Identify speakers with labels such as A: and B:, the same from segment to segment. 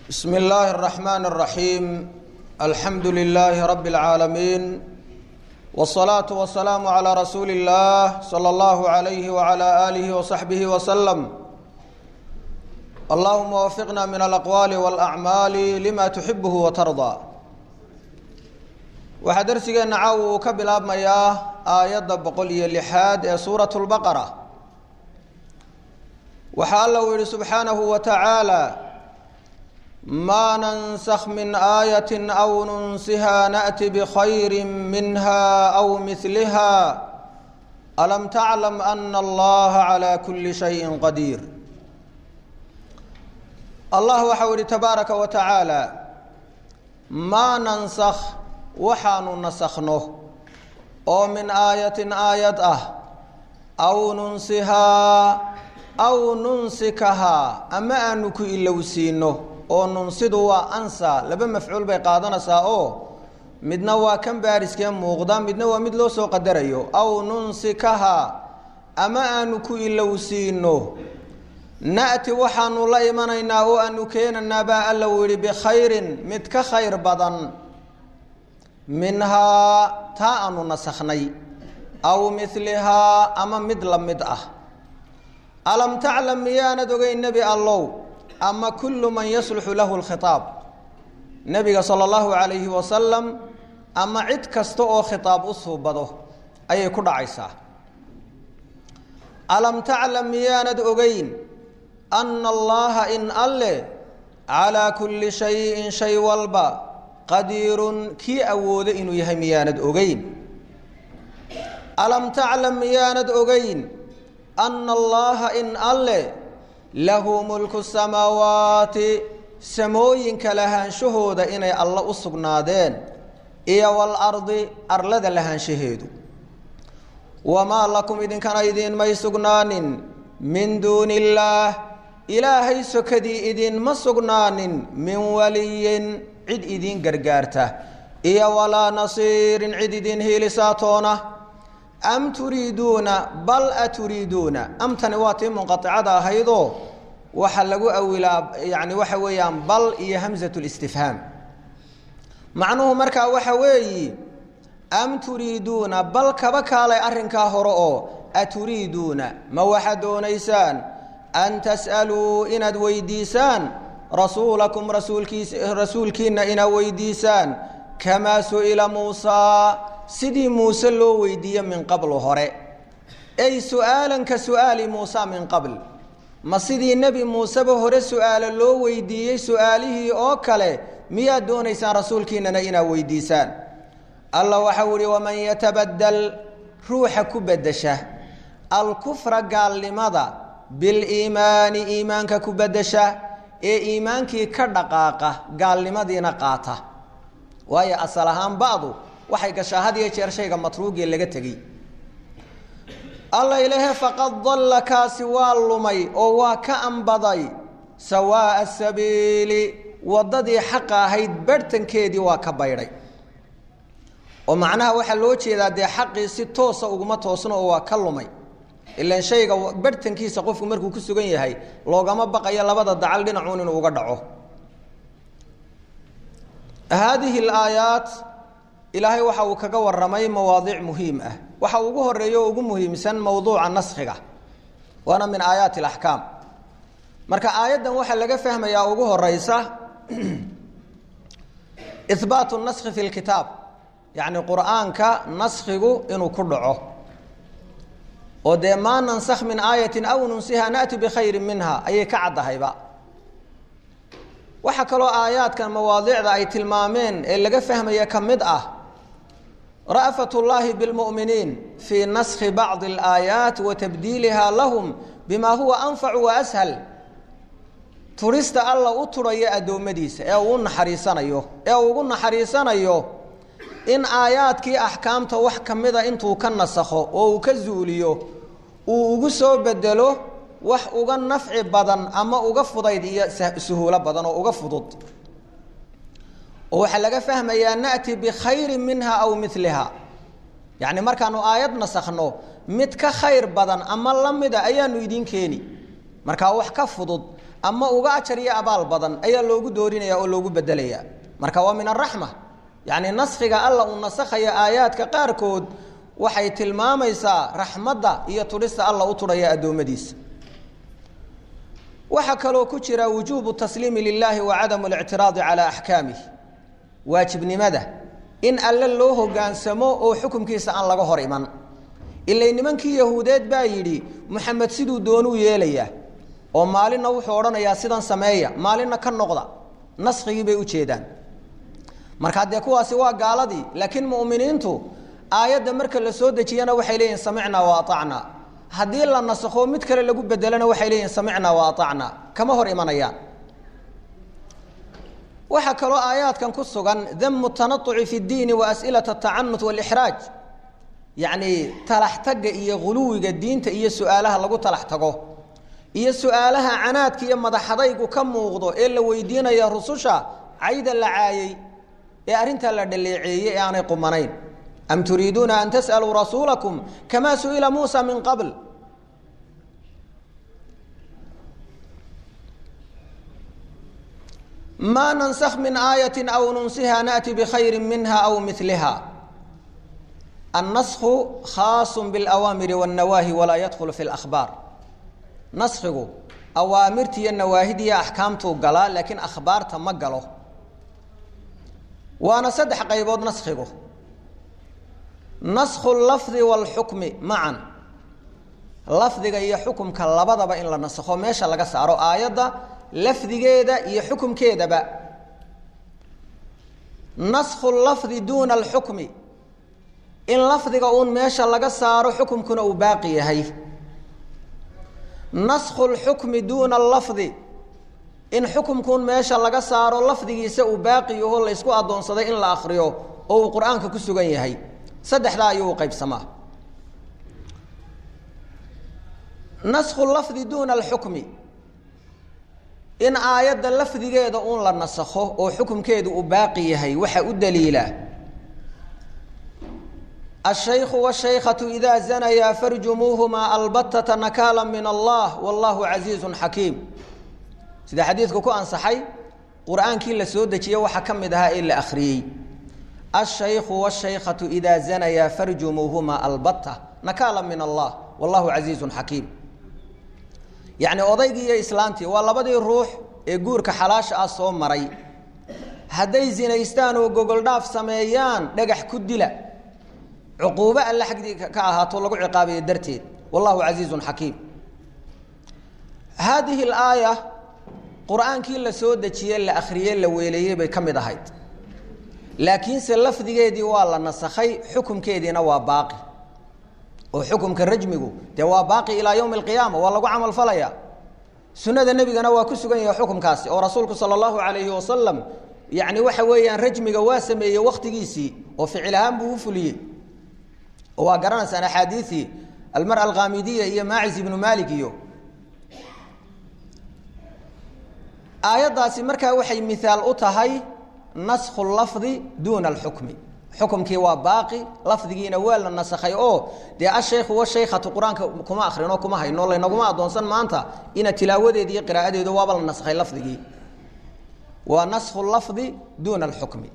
A: بسم الله الرحمن الرحيم الحمد لله رب العالمين والصلاة والسلام على رسول الله صلى الله عليه وعلى آله وصحبه وسلم اللهم وفقنا من الأقوال والأعمال لما تحبه وترضى waxaa darsigeena caawa uu ka bilaabmayaa aayadda boqol iyo lixaad ee suurat lbaqara waxaa alla uu yihi subxaanahu wa tacaala maa nansakh min aayati aw nunsiha naأti bkhayri minha aw miliha alam taclam ana allaha calى kuli shayin qadiir allah waxau yihi tabaaraka wa tacaala maa nansakh waxaanu nasakhno oo min aayatin aayad ah aw nunsihaa aw nunsikahaa ama aanu ku ilowsiino oo nunsidu waa ansa laba mafcuul bay qaadanaysaa oo midna waa kan baariskee muuqda midna waa mid loo soo qadarayo aw nunsikahaa ama aanu ku ilowsiino na'ti waxaanu la imanaynaa oo aanu keenanaa baa alla uu yihi bikhayrin mid ka khayr badan minhaa taa aanu nasakhnay aw milihaa ama mid la mid ah alam taclam miyaanad ogeyn nebi allow ama kullu man yasluxu lahu lkhitaab nebiga sala allahu calayhi wasalam ama cid kasta oo khitaab u suubado ayay ku dhacaysaa alam taclam miyaanad ogeyn ana allaha in alle calaa kulli shayin shay walba qadiirun kii awoodo inuu yahay miyaanad ogeyn alam taclam miyaanad ogeyn ana allaha in alle lahu mulku samaawaati samooyinka lahaanshahooda inay alla u sugnaadeen iyo walardi arlada lahaanshaheedu wamaa lakum idinkana idiinmay sugnaanin min duuni illaah ilaahay sokadii idiinma sugnaanin min waliyin cid idiin gargaarta iyo walaa nasiirin cid idiin hiilisaatoona am turiiduuna bal aturiiduuna amtani waa tii munqaicada ahaydoo waxa lagu awilaa yani waxa weeyaan bal iyo hamsat listifhaam macnuhu markaa waxa weeyi am turiiduuna bal kaba kaalay arrinkaa hore oo aturiiduuna ma waxaad doonaysaan an tas'aluu inaad weydiisaan rasuulakum rasuulkiis rasuulkiina inaad weydiisaan kamaa su-ila muusaa sidii muuse loo weydiiye min qablu hore ay su-aalan ka su-aali muusa min qabl ma sidii nebi muuseba hore su-aalo loo weydiiyey su-aalihii oo kale miyaad doonaysaan rasuulkiinana inaad weydiisaan allah waxau ihi waman yatabadal ruuxa ku bedesha alkufra gaalnimada biliimaani iimaanka ku bedesha ee iimaankii ka dhaqaaqa gaalnimadiina qaata waayo asal ahaan ba'du waxay gashaa had iyo jeer shayga matruugee laga tegey alla ilahe faqad dalla kaasi waa lumay oo waa ka ambaday sawaa'a sabiili waddadii xaqa ahayd barhtankeedii waa ka baydhay oo macnaha waxaa loo jeedaa dee xaqii si toosa uguma toosno oo waa ka lumay ilan shayga barhtankiisa qofku markuu ku sugan yahay loogama baqayo labada dacal dhinacuun inuu uga dhaco haadihi alaayaat ilaahay waxa uu kaga waramay mawaadiic muhiim ah waxa ugu horeeya oo ugu muhiimsan mowduuca naskhiga waana min aayaati alaxkaam marka aayaddan waxaa laga fahmayaa ugu horeysa ihbaatu naskhi fi lkitaab yacni qur-aanka naskhigu inuu ku dhaco oo dee maa nansakh min aayatin aw nunsiha naأti bikhayri minha ayay ka caddahayba waxaa kaloo aayaadkan mawaadiicda ay tilmaameen ee laga fahmaya ka mid ah ra'fat اllahi bاlmu'miniin fii naskhi bacضi اlaayaat wa tabdiiliha lahum bima huwa anfacu wa ashal turista alla u turhaya addoommadiisa ee uu naxariisanayo ee uu ugu naxariisanayo in aayaadkii axkaamta wax ka mida intuu ka nasakho oo uu ka zuuliyo uu ugu soo bedelo wax uga nafci badan ama uga fudayd iyo suhuulo badan oo uga fudud oo waxaa laga fahmayaa na'ti bikhayrin minha aw miliha yacni markaanu aayad nasakhno mid ka khayr badan ama la mida ayaanu idiin keeni markaa wax ka fudud ama uga ajar iyo abaal badan ayaa loogu doorinaya oo loogu bedelaya marka waa min araxma yacni naskhiga alla uu nasakhaya aayaadka qaarkood waxay tilmaamaysaa raxmadda iyo tudhista alla u tudhaya addoommadiisa waxaa kaloo ku jira wujuubu tasliimi lilaahi wa cadamu اlictiraadi calaa axkaamih waajibnimada in alle loo hogaansamo oo xukumkiisa aan laga hor iman ilay nimankii yahuudeed baa yidhi muxamed siduu doonuu yeelayaa oo maalinna wuxuu odhanayaa sidan sameeya maalinna ka noqda naskigii bay ujeedaan markaa dee kuwaasi waa gaaladii laakiin mu'miniintu aayadda marka la soo dejiyana waxay leeyihin samicnaa wa aacnaa haddii la nasakho mid kale lagu bedelana waxay leeyihin samicnaa wa aacnaa kama hor imanayaan waxaa kaloo aayaadkan ku sugan damu tanauci fi اdiini wa as'ilaة atacanut wاlixraaj yacni talax tagga iyo guluwiga diinta iyo su-aalaha lagu talax tago iyo su-aalaha canaadka iyo madaxadaygu ka muuqdo ee la weydiinaya rususha cayda la caayey ee arrintaa la dhaleeceeyey ee aanay qumanayn am turiiduuna an tas'aluu rasuulakum kamaa su'ila muusa min qabl ma nansakh min aayati aw nunsiha naأti bkhayri minha aw miliha annasku khaasu biاlأwaamiri wالnawaahi walaa yadkhulu fi اlأkhbaar naskigu awaamirta iyo nawaahidiya axkaamtuu galaa laakiin akhbaarta ma galo waana saddex qaybood naskigu naskhu lafdi wاlxukmi macan lafdiga iyo xukumka labadaba in la nasakho meesha laga saaro aayadda lafdigeeda iyo xukumkeedaba naskhu lafdi duuna alxukmi in lafdiga uun meesha laga saaro xukumkuna uu baaqi yahay naskhu lxukmi duuna allafdi in xukumkuun meesha laga saaro lafdigiisa uu baaqi yaho la ysku addoonsaday in la akriyo oo uu qur-aanka ku sugan yahay saddexdaa ayuu u qaybsamaa naskhu lafdi duuna alxukmi in aayadda lafdigeeda uun la nasakho oo xukumkeedu uu baaqi yahay waxa u daliila ashaykhu washaykhatu idaa zanayaa farjumuuhumaa albatata nakaala min allah wallahu casiizun xakiim sida xadiidku ku ansaxay qur-aankii la soo dejiye waxaa ka mid ahaa ee la akhriyey ashaykhu washaykhatu idaa zanayaa farjumuuhumaa albata nakaala min allah wallahu casiizun xakiim yacni odaygii iyo islaantii waa labadii ruux ee guurka xalaasha ah soo maray hadday zinaystaan oo gogoldhaaf sameeyaan dhagax ku dila cuquubo alle xagdii ka ahaato lagu ciqaabayo darteed wallahu casiizun xakiim haadihi alaaya qur-aankii la soo dejiye la akhriyey la weeleeyey bay ka mid ahayd laakiinse lafdigeedii waa la nasakhay xukumkeediina waa baaqi oo xukumka rajmigu dee waa baaqi ilaa yowmi alqiyaama waa lagu camal falaya sunada nebigana waa ku sugan yahay xukumkaasi oo rasuulku sala allahu calayhi wasalam yacni waxa weeyaan rajmiga waa sameeyey wakhtigiisii oo ficil ahaan buu u fuliyey oo waa garanaysaan axaadiisii almara alkhaamidiya iyo maacis ibnu malik iyo aayaddaasi markaa waxay miaal u tahay naskhu lafdi duuna alxukmi xukumkii waa baaqi lafdigiina waa la nasakhay oo dee ashaykhu washaykhatu qur-aanka kuma akrinoo kuma hayno laynaguma addoonsan maanta ina tilaawadeedi iyo qiraa'adeedu waaba la naskhay lafdigii waa naskhu lafdi duuna alxukmi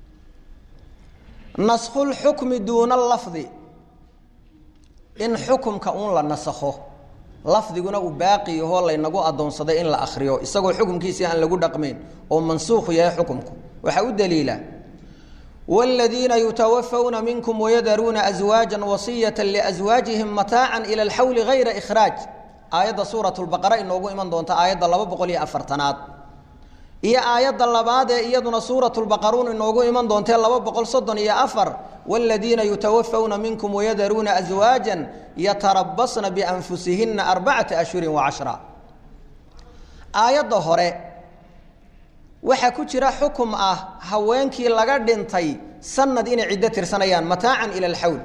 A: naskhu lxukmi duuna alafdi in xukumka uun la nasakho lafdiguna uu baaqi yahoo laynagu addoonsaday in la akriyo isagoo xukumkiisii aan lagu dhaqmayn oo mansuukhu yahay xukumku waxaa u daliila wاladiina yutawafawna minkum wayadaruuna aswaaja wasiyata liaswaajihim mataacan ila alxawli gayra ikhraaj aayadda suurat lbaqara inoogu iman doonta aayadda laba boqol iyo afartanaad iyo aayadda labaad ee iyaduna suurat lbaqaruun inoogu iman doontee laba boqol soddon iyo afar wاladiina yutawafawna minkum wayadaruuna aswaaja yatarabasna bianfusihina arbacata ashhurin wacashra aayadda hore waxaa ku jira xukum ah haweenkii laga dhintay sanad inay ciddo tirsanayaan mataacan ila alxawl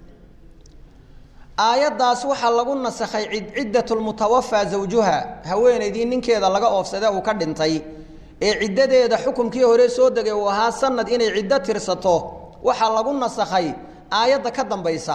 A: aayaddaas waxaa lagu nasakhay ciddat lmutawafaa zawjuha haweenaydii ninkeeda laga oofsade uu ka dhintay ee ciddadeeda xukumkii hore soo degay uu ahaa sanad inay ciddo tirsato waxaa lagu nasakhay aayadda ka dambaysa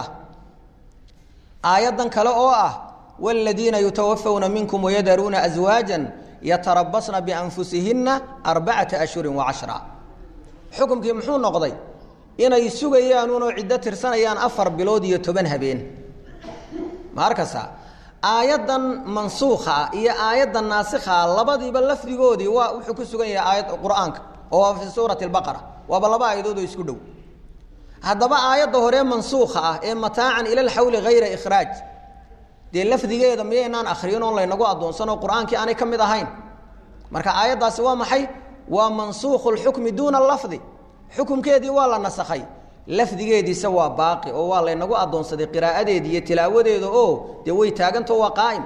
A: aayaddan kale oo ah wاladiina yutawafawna minkum wayadaruuna aswaaja yatarabasna bianfusihinna arbacata ashhurin wa cashra xukumkii muxuu noqday inay sugayaan unoo ciddo tirsanayaan afar bilood iyo toban habeen ma arkasa aayaddan mansuukha ah iyo aayaddan naasikha ah labadiiba lafdigoodii waa wuxuu ku sugan yahay aayad qur-aanka oo waa fii suurati albaqara waaba laba aayadood oo isku dhow haddaba aayadda horee mansuukha ah ee mataacan ila lxawli hayra ikhraaj dee lafdigeeda miyaynaan akhriyin oon laynagu addoonsanoo qur-aankii aanay ka mid ahayn marka aayaddaasi waa maxay waa mansuukhu lxukmi duuna lafdi xukumkeedii waa la nasakhay lafdigeediisa waa baaqi oo waa laynagu addoonsaday qiraa'adeedi iyo tilaawadeeda oo dee way taagantao waa qaa'im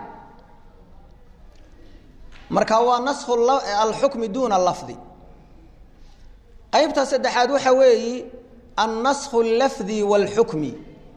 A: marka waa naskhu alxukmi duuna lafdi qaybta saddexaad waxa weeyi annasku lafdi wاlxukmi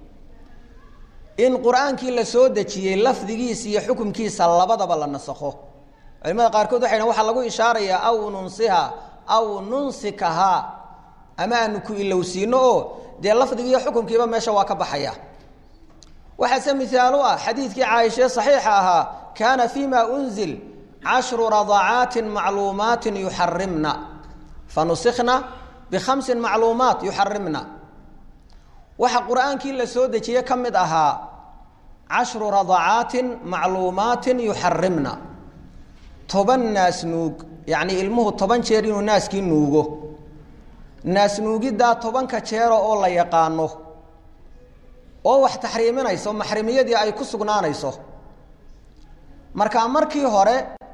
A: in qur-aankii la soo dejiyey lafdigiisa iyo xukumkiisa labadaba la nasakho culimada qaarkood waxay dhn waxaa lagu ishaarayaa aw nunsiha aw nunsikahaa ama aanu ku ilowsiino oo dee lafdigii iyo xukumkiiba meesha waa ka baxaya waxaase mihaal u ah xadiidkii caaishae saxiixa ahaa kaana fima unzil cashru radacaatin macluumaatin yuxarimna fanusikna bikhamsin macluumaat yuxarimna waxa qur-aankii la soo dejiye ka mid ahaa cashru radacaatin macluumaatin yuxarimna toban naas nuug yacnii ilmuhu toban jeer inuu naaskii nuugo naas nuugiddaa tobanka jeera oo la yaqaano oo wax taxriiminayso maxrimiyadii ay ku sugnaanayso marka markii hore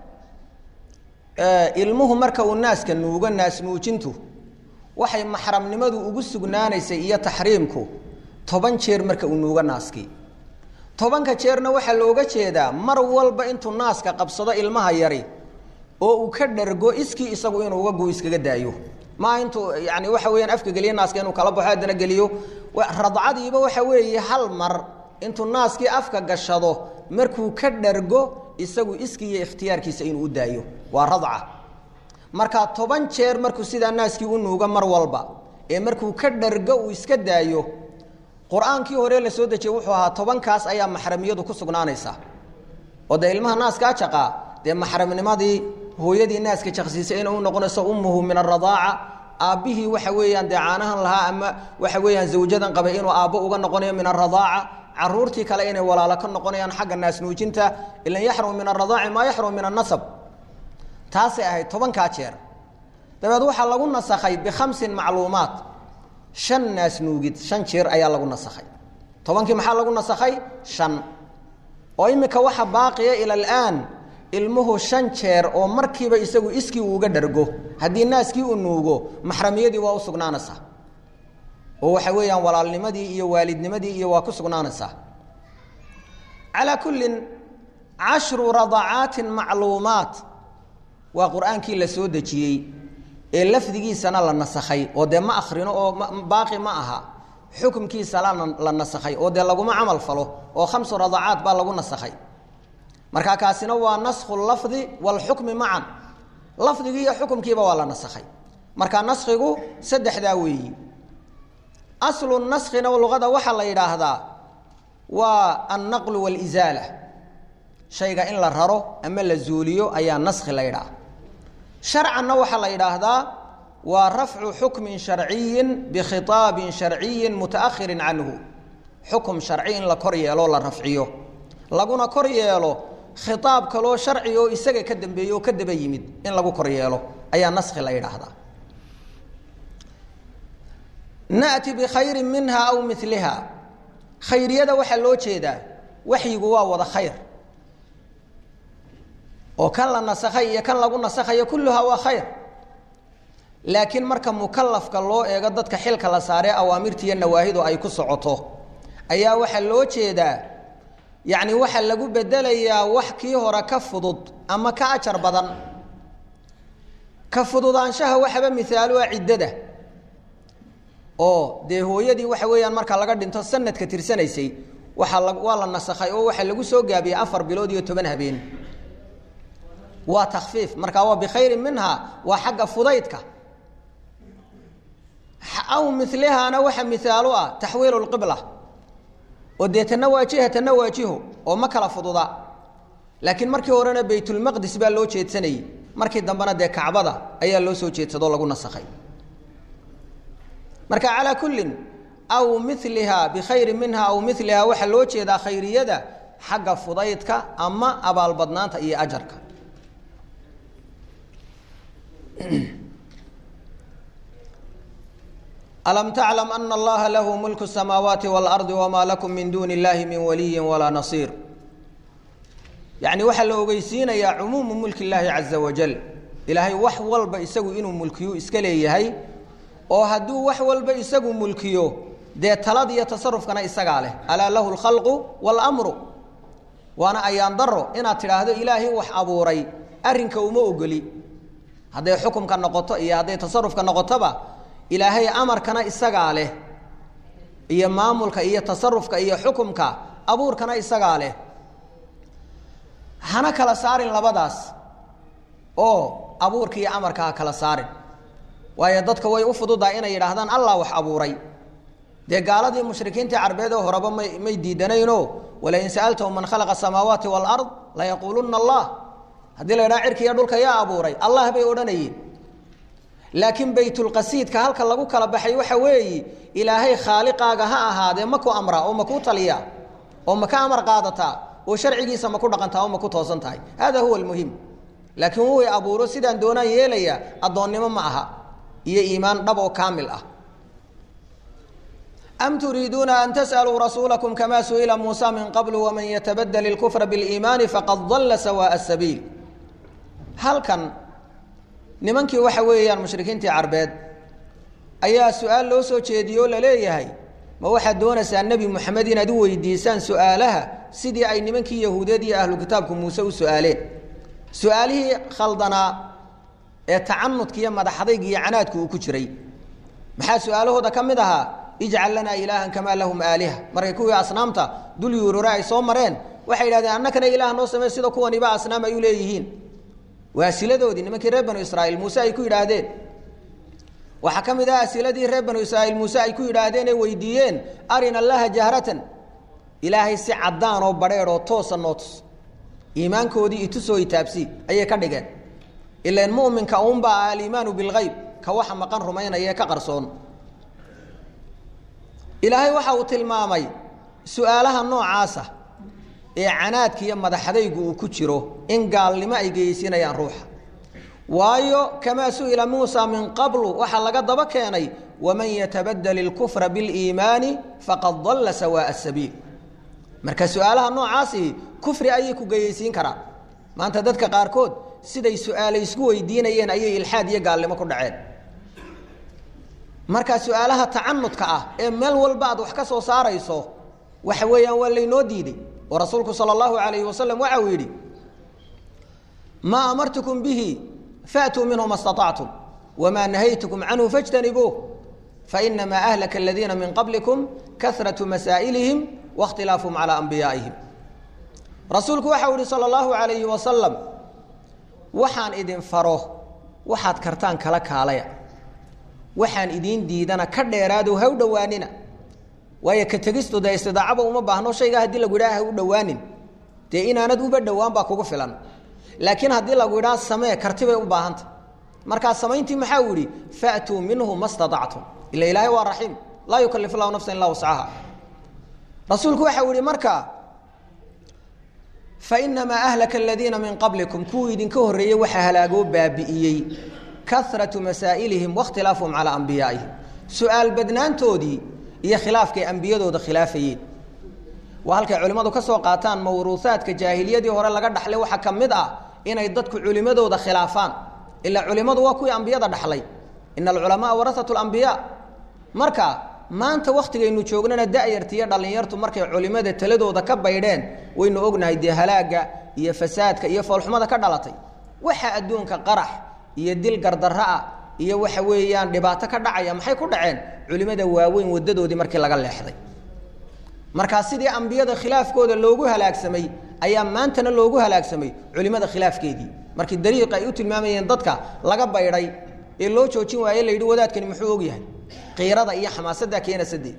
A: ilmuhu marka uu naaska nuugo naas nuujintu waxay maxramnimadu ugu sugnaanaysay iyo taxriimku toban jeer marka uu nuugo naaskii tobanka jeerna waxaa looga jeedaa mar walba intuu naaska qabsado ilmaha yari oo uu ka dhargo iskii isagu inuu uga gu iskaga daayo maa intuu yani waxa weyaan afka geliyo naaska inuu kala baxo haddana geliyo radcadiiba waxa weeye hal mar intuu naaskii afka gashado markuu ka dhargo isagu iskii iyo ikhtiyaarkiisa inuu u daayo waa radca marka toban jeer markuu sidaa naaskii u nuugo mar walba ee markuu ka dhargo uu iska daayo qur-aankii hore la soo dejiyey wuxuu ahaa tobankaas ayaa maxramiyadu ku sugnaanaysa oo dee ilmaha naaskaa jaqaa dee maxramnimadii hooyadii naaska jaqsiisay inay u noqonayso ummuhu min aradaaca aabbihii waxa weeyaan dee caanahan lahaa ama waxa weeyaan zawjadan qabay inuu aabbo uga noqonayo min aradaaca caruurtii kale inay walaalo ka noqonayaan xagga naas nuujinta ilan yaxrumu min aradaaci maa yaxrumu min annasab taasay ahayd tobankaa jeer dabeed waxaa lagu nasakhay bikhamsin macluumaat shan naas nuugid shan jeer ayaa lagu nasakhay tobankii maxaa lagu nasakhay shan oo imika waxa baaqiya ila alaan ilmuhu shan jeer oo markiiba isagu iskii uuga dhargo haddii naaskii uu nuugo maxramiyadii waa u sugnaanaysaa oo waxa weeyaan walaalnimadii iyo waalidnimadii iyo waa ku sugnaanaysaa calaa kullin cashru radacaatin macluumaat waa qur-aankii la soo dejiyey ee lafdigiisana la nasakhay oo dee ma akrino oo baaqi ma aha xukumkiisa la nasakhay oo dee laguma camal falo oo khamsu radacaat baa lagu nasakhay marka kaasina waa naskhu lafdi wاlxukmi macan lafdigii iyo xukumkiiba waa la nasakhay marka naskigu saddexdaa weeyi aslu naskina luqada waxaa la yidhaahdaa waa annaqlu wاlizaala shayga in la raro ama la zuuliyo ayaa naski la yidhaha sharcanna waxaa la yidhaahdaa waa rafcu xukmin sharciyin bikhiطaabin sharciyin mutaأhirin canhu xukum sharci in la kor yeeloo la rafciyo laguna kor yeelo khiaab kaloo sharci oo isaga ka dambeeye oo ka daba yimid in lagu kor yeelo ayaa naski la yidhaahdaa na'ti bikhayri minha aw miliha khayriyada waxaa loo jeedaa waxyigu waa wada khayr oo kan la nasakhay iyo kan lagu nasakhayo kulluhaa waa khayr laakiin marka mukalafka loo eego dadka xilka la saaree awaamirtiiyo nawaahidu ay ku socoto ayaa waxaa loo jeedaa yacni waxaa lagu bedelayaa wax kii hore ka fudud ama ka ajar badan ka fududaanshaha waxaba mihaalo ah ciddada oo dee hooyadii waxa weeyaan marka laga dhinto sanadka tirsanaysay waaa la waa la nasakhay oo waxaa lagu soo gaabiyey afar bilood iyo toban habeen waa takfiif marka waa bikhayrin minha waa xagga fudaydka aw milihaana waxa mihaalo ah taxwiilu lqibla oo dee tana waa jiha tana waa jiho oo ma kala fududa laakiin markii horena baytulmaqdis baa loo jeedsanayey markii dambena dee kacbada ayaa loo soo jeedsadoo lagu nasakhay marka calaa kullin aw miliha bikhayri minha aw miliha waxaa loo jeedaa khayriyada xagga fudaydka ama abaalbadnaanta iyo ajarka alam taclam ana allaha lahu mulku الsamaawaati wاlardi wma lakum min duuni اllahi min waliyi walaa nasiir yacni waxaa la ogeysiinayaa cumuumu mulki اllaahi caza wajal ilaahay wax walba isagu inuu mulkiyu iska leeyahay oo hadduu wax walba isagu mulkiyo dee talad iyo tasarufkana isagaa leh alaa lahu اlkhalqu wاlmru waana ayaan daro inaad tidhaahdo ilaahay wax abuuray arrinka uma ogoli hadday xukumka noqoto iyo hadday tasarufka noqotoba ilaahay amarkana isagaa leh iyo maamulka iyo tasarufka iyo xukumka abuurkana isagaa leh hana kala saarin labadaas oo abuurka iyo amarka ha kala saarin waayo dadka way u fududaa inay yidhaahdaan allah wax abuuray dee gaaladii mushrikiintii carbeed oo horeba may may diidanayno walain sa'altahum man khalaqa asamaawaati waalard layaquuluna allah haddii la yidhaha cirka iyo dhulka yaa abuuray allah bay odhanayeen laakiin baytulqasiidka halka lagu kala baxay waxa weeye ilaahay khaaliqaaga ha ahaadee maku amraa oo maku taliya oo maka amar qaadataa oo sharcigiisa maku dhaqantaa oo maku toosan tahay hada huwa almuhim laakiin way abuuro sidaan doonaan yeelaya addoonnimo ma aha iyo iimaan dhab oo kaamil ah am turiiduuna an tas'aluu rasuulakum kama su'ila muusa min qablu waman yatabadel ilkufra biliimaani faqad dalla sawaa'a sabiil halkan nimankii waxa weeyaan mushrikiintii carbeed ayaa su-aal loo soo jeediyey oo laleeyahay ma waxaad doonaysaa nebi moxamed inaad u weydiisaan su-aalaha sidii ay nimankii yahuudeed iyo ahlu kitaabku muuse u su-aaleen su-aalihii khaldanaa ee tacanudka iyo madaxadayga iyo canaadku uu ku jiray maxaa su-aalahooda ka mid ahaa ijcal lanaa ilaahan kamaa lahum aaliha markay kuwii asnaamta dul yuurure ay soo mareen waxay yidhahdeen annakana ilaah noo samey sida kuwaniba asnaam ay u leeyihiin waa asiladoodii nimankii reer banu israaiil muuse ay ku yidhaahdeen waxaa ka mid ah asiladii reer banu israaiil muuse ay ku yidhaahdeen ee weydiiyeen arina allaha jahratan ilaahay si caddaan oo badheer oo toosa noo tus iimaankoodii itusoo itaabsi ayay ka dhigeen ilan muminka uunbaa aliimaanu bilgayb ka waxa maqan rumaynaya ee ka qarsoon ilaahay waxa uu tilmaamay su-aalaha noocaasa ee canaadka iyo madaxadaygu uu ku jiro in gaalnimo ay geyeysinayaan ruuxa waayo kamaa su'ila muusa min qablu waxaa laga daba keenay waman yatabadel ilkufra biliimaani faqad dalla sawaa'a sabiil marka su-aalaha noocaasi kufri ayay ku geyeysiin karaan maanta dadka qaarkood siday su-aale isku weydiinayeen ayay ilxaad iyo gaalnimo ku dhaceen marka su-aalaha tacanudka ah ee meel walba aad wax ka soo saarayso waxa weeyaan waa laynoo diiday oo rasuulku sala allahu alayhi wasalam waxa uu yidhi maa amartukum bihi faatuu minhu ma staطactum wamaa nahaytukum canhu fاjtanibuuh fainamaa ahlaka aladiina min qablikum kahraةu masaa'ilihim waاkhtilaafuhum calىa anbiyaa'ihim rasuulku waxau yihi salى اllahu alayhi wasalam waxaan idin faro waxaad kartaan kala kaalaya waxaan idiin diidana ka dheeraado ha u dhowaanina waayo ka tegistu dee istidaacaba uma baahno shaygaa haddii lagu yidhaha ha u dhowaanin dee inaanad uba dhowaan baa kugu filan laakiin haddii lagu yidhaha samee karti bay u baahanta markaa samayntii maxaa u yidhi faatuu minhu ma staactum ila ilaahay waa raxiim laa yukalif llahu nafsan illaa wascaha rasuulku waxa u yihi marka fainamaa ahlaka aladiina min qablikum kuwii idinka horreeyey waxaa halaagoo baabi'iyey karatu masaa'ilihim wakhtilaafuhum calaa anbiyaa'ihim su-aal badnaantoodii iyo khilaafkay ambiyadooda khilaafayeen waa halkay culimmadu ka soo qaataan mawruuhaadka jaahiliyadii hore laga dhaxlay waxaa ka mid ah inay dadku culimmadooda khilaafaan ilaa culimmadu waa kuwii ambiyada dhaxlay ina alculamaaa warasatu lambiyaa marka maanta wakhtigaynu joognana da'yarta iyo dhallinyartu markay culimmada taladooda ka baydheen waynu ognahay dee halaagga iyo fasaadka iyo foolxumada ka dhalatay waxa adduunka qarax iyo dil gardarra'a iyo waxa weeyaan dhibaato ka dhacaya maxay ku dhaceen culimmada waaweyn wadadoodii markii laga leexday markaa sidii ambiyada khilaafkooda loogu halaagsamay ayaa maantana loogu halaagsamay culimmada khilaafkeedii markii dariiqa ay u tilmaamayeen dadka laga baydhay ee loo joojin waaye la yidhi wadaadkani muxuu og yahay qiirada iyo xamaasaddaa keena sadeed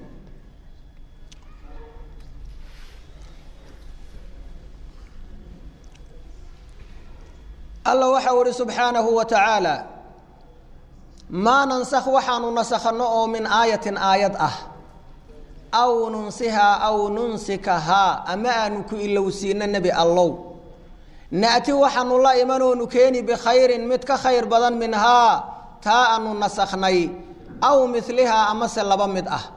A: alla waxa u ihi subxaanahu wa tacaala maa nansakh waxaanu nasakhanno oo min aayatin aayad ah aw nunsihaa aw nunsikahaa ama aanu ku ilowsiino nebi allow na'ti waxaanu la imanoonu keeni bikhayrin mid ka khayr badan minhaa taa aanu nasakhnay aw milihaa amase laba mid ah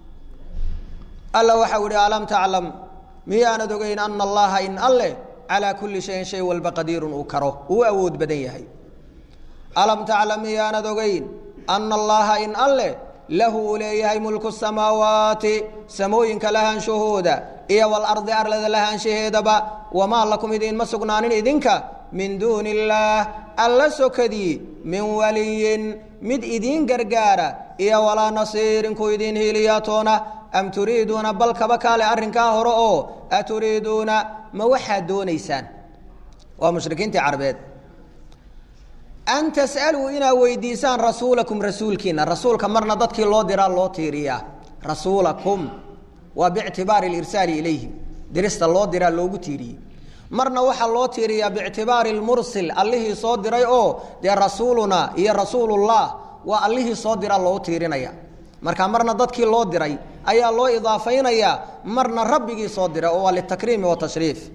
A: alla waxau ihi alam taclam miyaanad ogeyn ana allaha in alleh calaa kulli shayin shay walba qadiirun uu karo uu awood badan yahay alam taclam miyaanad ogeyn ana allaha in alleh lahu uu leeyahay mulku samaawaati samooyinka lahaanshahooda iyo walardi arlada lahaanshaheedaba wamaa lakum idiinma sugnaanin idinka min duuni illaah alla sokadii min waliyin mid idiin gargaara iyo walaa nasiirin ku idiin hiiliyaatoona am turiiduuna bal kaba kaale arrinkaa hore oo aturiiduuna ma waxaad doonaysaan waa mushrikiintii carbeed an tas'aluu inaad weydiisaan rasuulakum rasuulkiina rasuulka marna dadkii loo diraa loo tiiriyaa rasuulakum waa biictibaari lirsaali ilayhim dirista loo diraa loogu tiiriyey marna waxaa loo tiiriyaa biictibaari lmursil allihii soo diray oo dee rasuuluna iyo rasuulullah waa allihii soo diraa loogu tiirinaya marka marna dadkii loo diray ayaa loo idaafaynayaa marna rabbigii soo diray oo waa litakriimi watashriif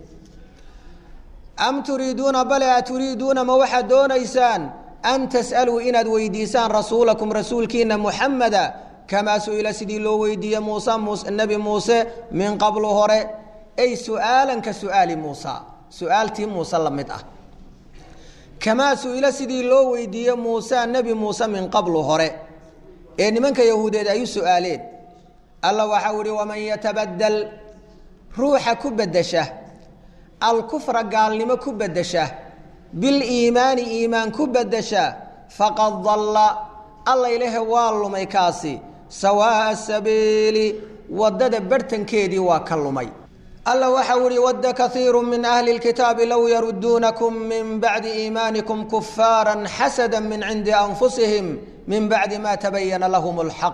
A: am turiiduuna bale a turiiduuna ma waxaad doonaysaan an tas'aluu inaad weydiisaan rasuulakum rasuulkiina muxameda kamaa su-ila sidii loo weydiiye muuse nebi muuse min qablu hore ay su'aalan ka su'aali muusa su-aaltii muuse la mid ah kamaa su-ila sidii loo weydiiye muuse nebi muuse min qablu hore ee nimanka yahuudeed ay u su-aaleen alla waxau ihi waman yatabadel ruuxa ku bedesha alkufra gaalnimo ku bedesha biliimaani iimaan ku bedesha faqad dalla alla ilahe waa lumay kaasi sawaa'a sabiili waddada barhtankeedii waa ka lumay alla waxau ihi wadda kaiiru min ahli lkitaabi low yaruduunakum min bacdi iimaanikum kufaara xasada min cindi anfusihim min bacdi ma tabayana lahum اlxaq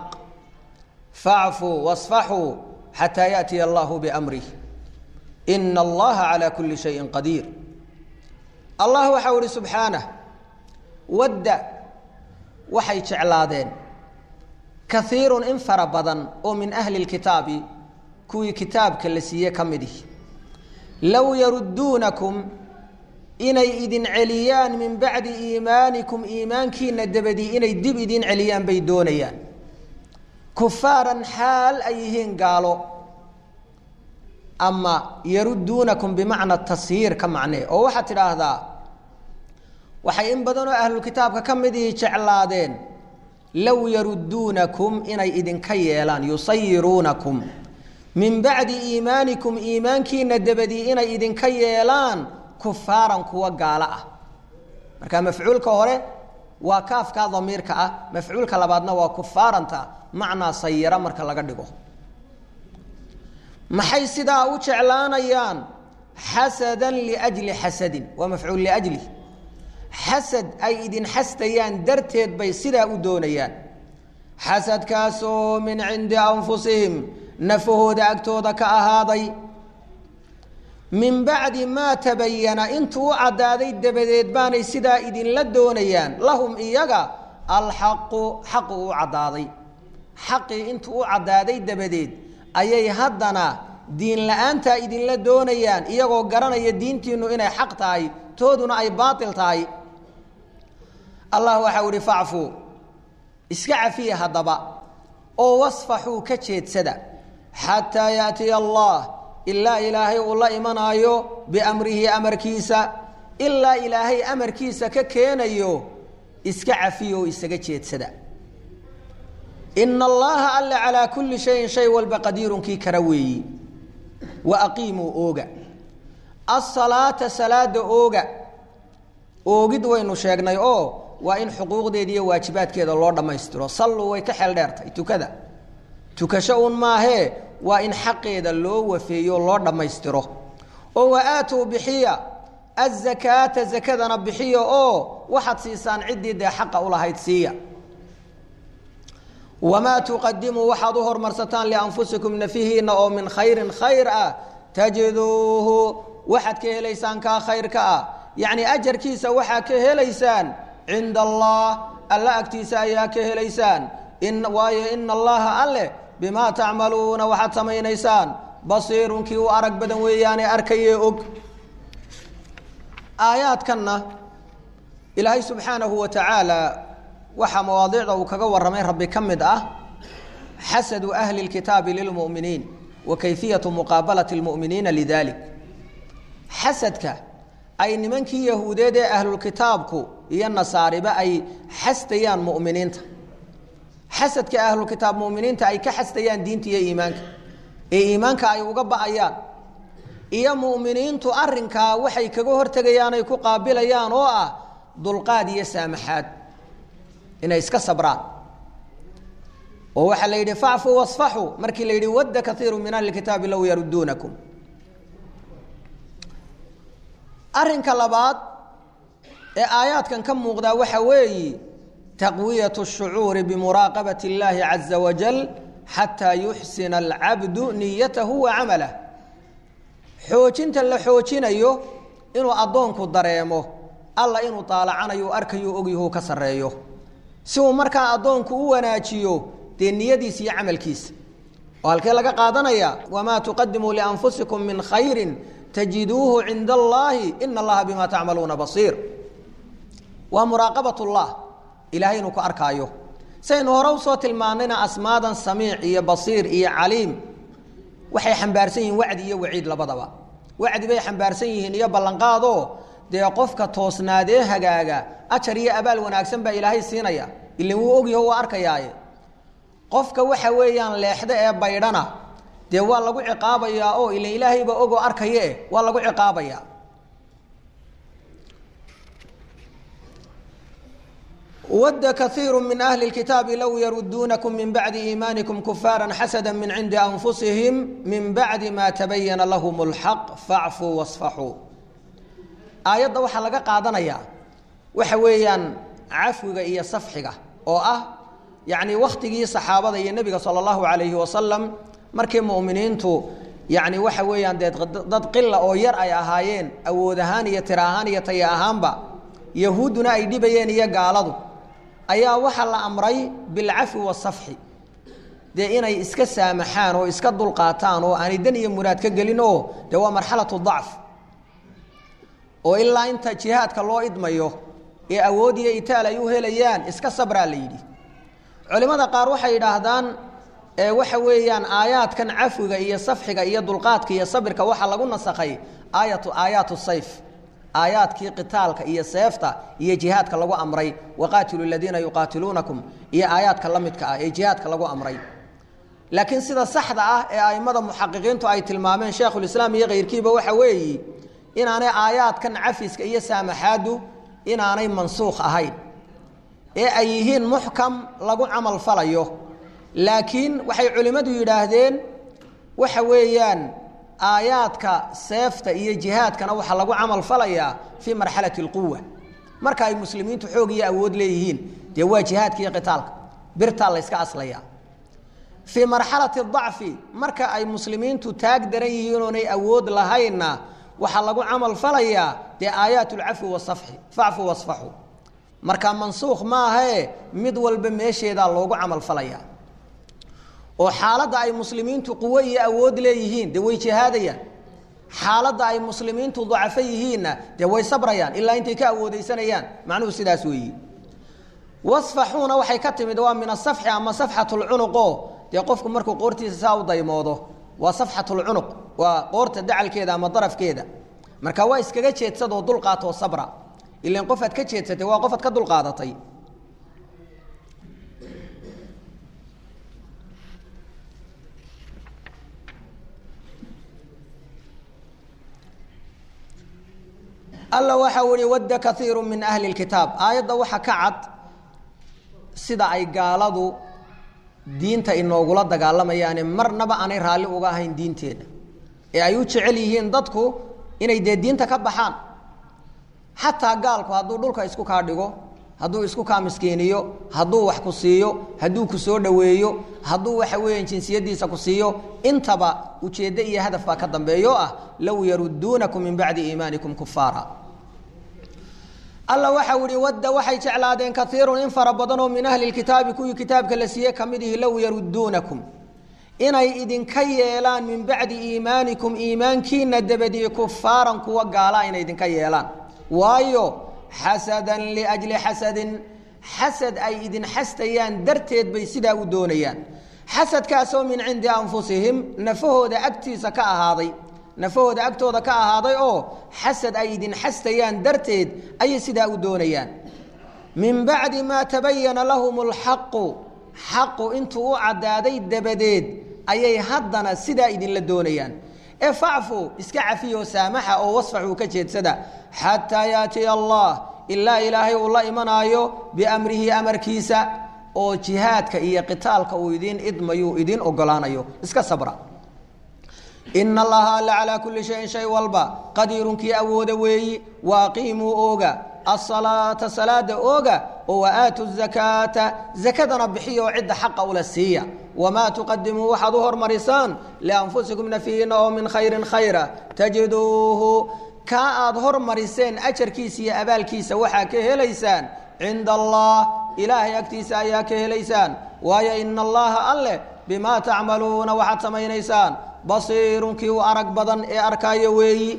A: facfuu wasfaxuu xataa yaأtiya allahu bamrih ina allaha calaa kuli shayin qadiir allah waxau ihi subxaanah wadda waxay jeclaadeen kaiirun in fara badan oo min ahli lkitaabi kuwii kitaabka la siiye ka midih low yaruduunakum inay idin celiyaan min bacdi iimaanikum iimaankiina dabadii inay dib idin celiyaan bay doonayaan kufaaran xaal ay yihiin gaalo ama yaruduunakum bimacna tashiir ka macnee oo waxaad tidhaahdaa waxay in badanoo ahlulkitaabka ka midihii jeclaadeen low yaruduunakum inay idinka yeelaan yusayiruunakum min bacdi iimaanikum iimaankiina dabadii inay idinka yeelaan kufaaran kuwa gaalo ah marka mafcuulka hore waa kaafkaa damiirka ah mafcuulka labaadna waa kufaaranta macnaa sayira marka laga dhigo maxay sidaa u jeclaanayaan xasadan liajli xasadin waa mafcuul liajli xasad ay idin xastayaan darteed bay sidaa u doonayaan xasadkaasoo min cindi anfusihim nafahooda agtooda ka ahaaday min bacdi maa tabayana intuu u caddaaday dabadeed baanay sidaa idinla doonayaan lahum iyaga alxaqu xaqu u caddaaday xaqii intuu u caddaaday dabadeed ayay haddana diin la-aantaa idinla doonayaan iyagoo garanaya diintiinu inay xaq tahay tooduna ay baatil tahay allah waxau ihi facfuu iska cafiya haddaba oo wasfaxuu ka jeedsada xataa yaatiya allah ilaa ilaahay uu la imanaayo biamrihi amarkiisa ilaa ilaahay amarkiisa ka keenayo iska cafiya oo isaga jeedsada ina allaha alle calaa kulli shayin shay walba qadiirunkii kara weeyi wa aqiimuu ooga asalaata salaada ooga oogid waynu sheegnay oo waa in xuquuqdeeda iyo waajibaadkeeda loo dhammaystiro salluu way ka xeel dheertay tukada tukasho uun maahee waa in xaqeeda loo wafeeyo loo dhammaystiro oo wa aatuu bixiya azakaata zakadana bixiya oo waxaad siisaan ciddii dee xaqa ulahayd siiya wamaa tuqadimuu waxaad u hormarsataan lianfusikum nafihiina oo min khayrin khayr ah tajiduuhu waxaad ka helaysaan kaa khayrka ah yacni ajarkiisa waxaa ka helaysaan cinda allah alla agtiisa ayaa ka helaysaan in waayo ina allaha alle bimaa tacmaluuna waxaad samaynaysaan basiirun kii u arag badan weeyaane arkayee og aayaadkanna ilaahay subxaanahu wa tacaala waxaa mawaadiicda uu kaga warramay rabbi ka mid ah xasadu ahli اlkitaabi lilmu'miniin wa kayfiyatu muqaabalati اlmu'miniina lidalik xasadka ay nimankii yahuudeed ee ahlulkitaabku iyo nasaariba ay xasdayaan mu'miniinta xasadka ahlulkitaab mu'miniinta ay ka xasdayaan diinta iyo iimaanka ee iimaanka ay uga ba'ayaan iyo mu'miniintu arrinkaa waxay kaga hortegayaan ay ku qaabilayaan oo ah dulqaad iyo saamaxaad inay iska sabraan oo waxaa la yidhi facfuu wasfaxuu markii la yidhi wadda kaiiru min ahli kitaabi low yaruduunakum arrinka labaad ee aayaadkan ka muuqdaa waxa weeyi taqwiyatu shucuuri bimuraaqabati اllaahi caza wajal xataa yuxsina alcabdu niyatahu wa camalah xoojinta la xoojinayo inuu addoonku dareemo alla inuu daalacanayo arkayo ogyahu ka sarreeyo si uu markaa addoonku u wanaajiyo dee niyadiisa iyo camalkiisa oo halkee laga qaadanaya wamaa tuqadimuu lianfusikum min khayrin tajiduuhu cinda allaahi ina allaha bimaa tacmaluuna basiir waa muraaqabat ullah ilahay inuu ku arkaayo saynu hore usoo tilmaanayna asmaadan samiic iyo basiir iyo caliim waxay xambaarsan yihiin wacdi iyo waciid labadaba wacdi bay xambaarsan yihiin iyo ballanqaadoo dee qofka toosnaadee hagaaga ajar iyo abaal wanaagsan baa ilaahay siinaya ilan wuu ogyaho waa arkayaaye qofka waxa weeyaan leexda ee baydhana dee waa lagu ciqaabayaa oo ilan ilaahayba ogoo arkaye eh waa lagu ciqaabayaa wadda kaiiru min ahli اlkitaabi low yaruduunakum min bacdi iimaanikum kufaara xasada min cindi anfusihim min bacdi ma tabayana lahum اlxaq facfuu wasfaxuu aayadda waxaa laga qaadanayaa waxa weeyaan cafwiga iyo safxiga oo ah yacni wakhtigii saxaabada iyo nebiga sala allahu calayhi wasalam markii mu'miniintu yacni waxa weeyaan dee dad qila oo yar ay ahaayeen awood ahaan iyo tira ahaan iyo taya ahaanba yahuudduna ay dhibayeen iyo gaaladu ayaa waxaa la amray bilcafwi wasafxi dee inay iska saamaxaan oo iska dulqaataan oo aanay dan iyo muraad ka gelin oo dee waa marxalatu dacf oo ilaa inta jihaadka loo idmayo ee awood iyo itaal ay u helayaan iska sabraa la yidhi culimmada qaar waxay yidhaahdaan waxa weeyaan aayaadkan cafwiga iyo safxiga iyo dulqaadka iyo sabirka waxaa lagu nasakhay aayatu aayaatu sayf aayaadkii qitaalka iyo seefta iyo jihaadka lagu amray waqaatilu ladiina yuqaatiluunakum iyo aayaadka la midka ah ee jihaadka lagu amray laakiin sida saxda ah ee a'immada muxaqiqiintu ay tilmaameen sheekhulislaam iyo kayrkiiba waxa weeyi inaanay aayaadkan cafiska iyo saamaxaadu inaanay mansuukh ahayn ee ay yihiin muxkam lagu camal falayo laakiin waxay culimmadu yidhaahdeen waxa weeyaan aayaadka seefta iyo jihaadkana waxaa lagu camal falayaa fii marxalati اlquwa marka ay muslimiintu xoog iyo awood leeyihiin dee waa jihaadka iyo qitaalka birtaa la yska aslaya fii marxalati dacfi marka ay muslimiintu taag daran yihiin oonay awood lahaynna waxaa lagu camal falayaa dee aayaat اlcafwi wasafxi facfu wasfaxu marka mansuukh maahae mid walba meesheedaa loogu camal falaya oo xaaladda ay muslimiintu quwo iyo awood leeyihiin dee way jihaadayaan xaaladda ay muslimiintu dacafo yihiinna dee way sabrayaan ilaa intay ka awoodeysanayaan macnuhu sidaas weeyi wasfaxuuna waxay ka timid waa min asafxi ama safxat lcunuqo dee qofku markuu qoortiisa saa u daymoodo waa safxat lcunuq waa qoorta dacalkeeda ama darafkeeda marka waa iskaga jeedsadoo dulqaatoo sabra ilan qofaad ka jeedsatay waa qofaad ka dulqaadatay alla waxa uhi wadda kaiiru min ahli اlkitaab aayadda waxa ka cad sida ay gaaladu diinta inoogula dagaalamayaane marnaba aanay raalli uga ahayn diinteeda ee ay u jecel yihiin dadku inay dee diinta ka baxaan xataa gaalku hadduu dhulka isku kaa dhigo hadduu isku kaa miskiiniyo hadduu wax ku siiyo hadduu ku soo dhoweeyo hadduu waxa weeyaan jinsiyadiisa ku siiyo intaba ujeeddo iyo hadaf baa ka dambeeyo ah low yaruduunakum min bacdi iimaanikum kufaara alla waxau ihi wadda waxay jeclaadeen kaiirun in fara badanoo min ahli lkitaabi kuwii kitaabka la siiye kamid ihi low yaruduunakum inay idinka yeelaan min bacdi iimaanikum iimaankiina dabadii kufaaran kuwa gaala inay idinka yeelaan waayo xasadan liajli xasadin xasad ay idin xastayaan darteed bay sidaa u doonayaan xasadkaasoo min cindi anfusihim nafahooda agtiisa ka ahaaday nafahooda agtooda ka ahaaday oo xasad ay idin xastayaan darteed ayay sidaa u doonayaan min bacdi maa tabayana lahum lxaqu xaqu intuu u caddaaday dabadeed ayay haddana sidaa idinla doonayaan ee facfu iska cafiyo saamaxa oo wasfaxuu ka jeedsada xataa yaatiya allah ilaa ilaahay uu la imanaayo biamrihi amarkiisa oo jihaadka iyo qitaalka uu idiin idmayuu idiin ogolaanayo iska sabra ina allaha alla calaa kulli shayin shay walba qadiirunkii awooda weeyi waaqiimuu ooga asalaata salaada ooga oo waaatu zakaata zakadana bixiya oo cidda xaqa ula siiya wamaa tuqadimuu waxaad u hormarisaan lianfusikum nafiina oo min khayrin khayra tajiduuhu kaa aad hormariseen ajarkiisa iyo abaalkiisa waxaa ka helaysaan cinda allah ilaahay agtiisa ayaa ka helaysaan waayo ina allaha alleh bimaa tacmaluuna waxaad samaynaysaan basiirun kii u arag badan ee arkaayo weeyi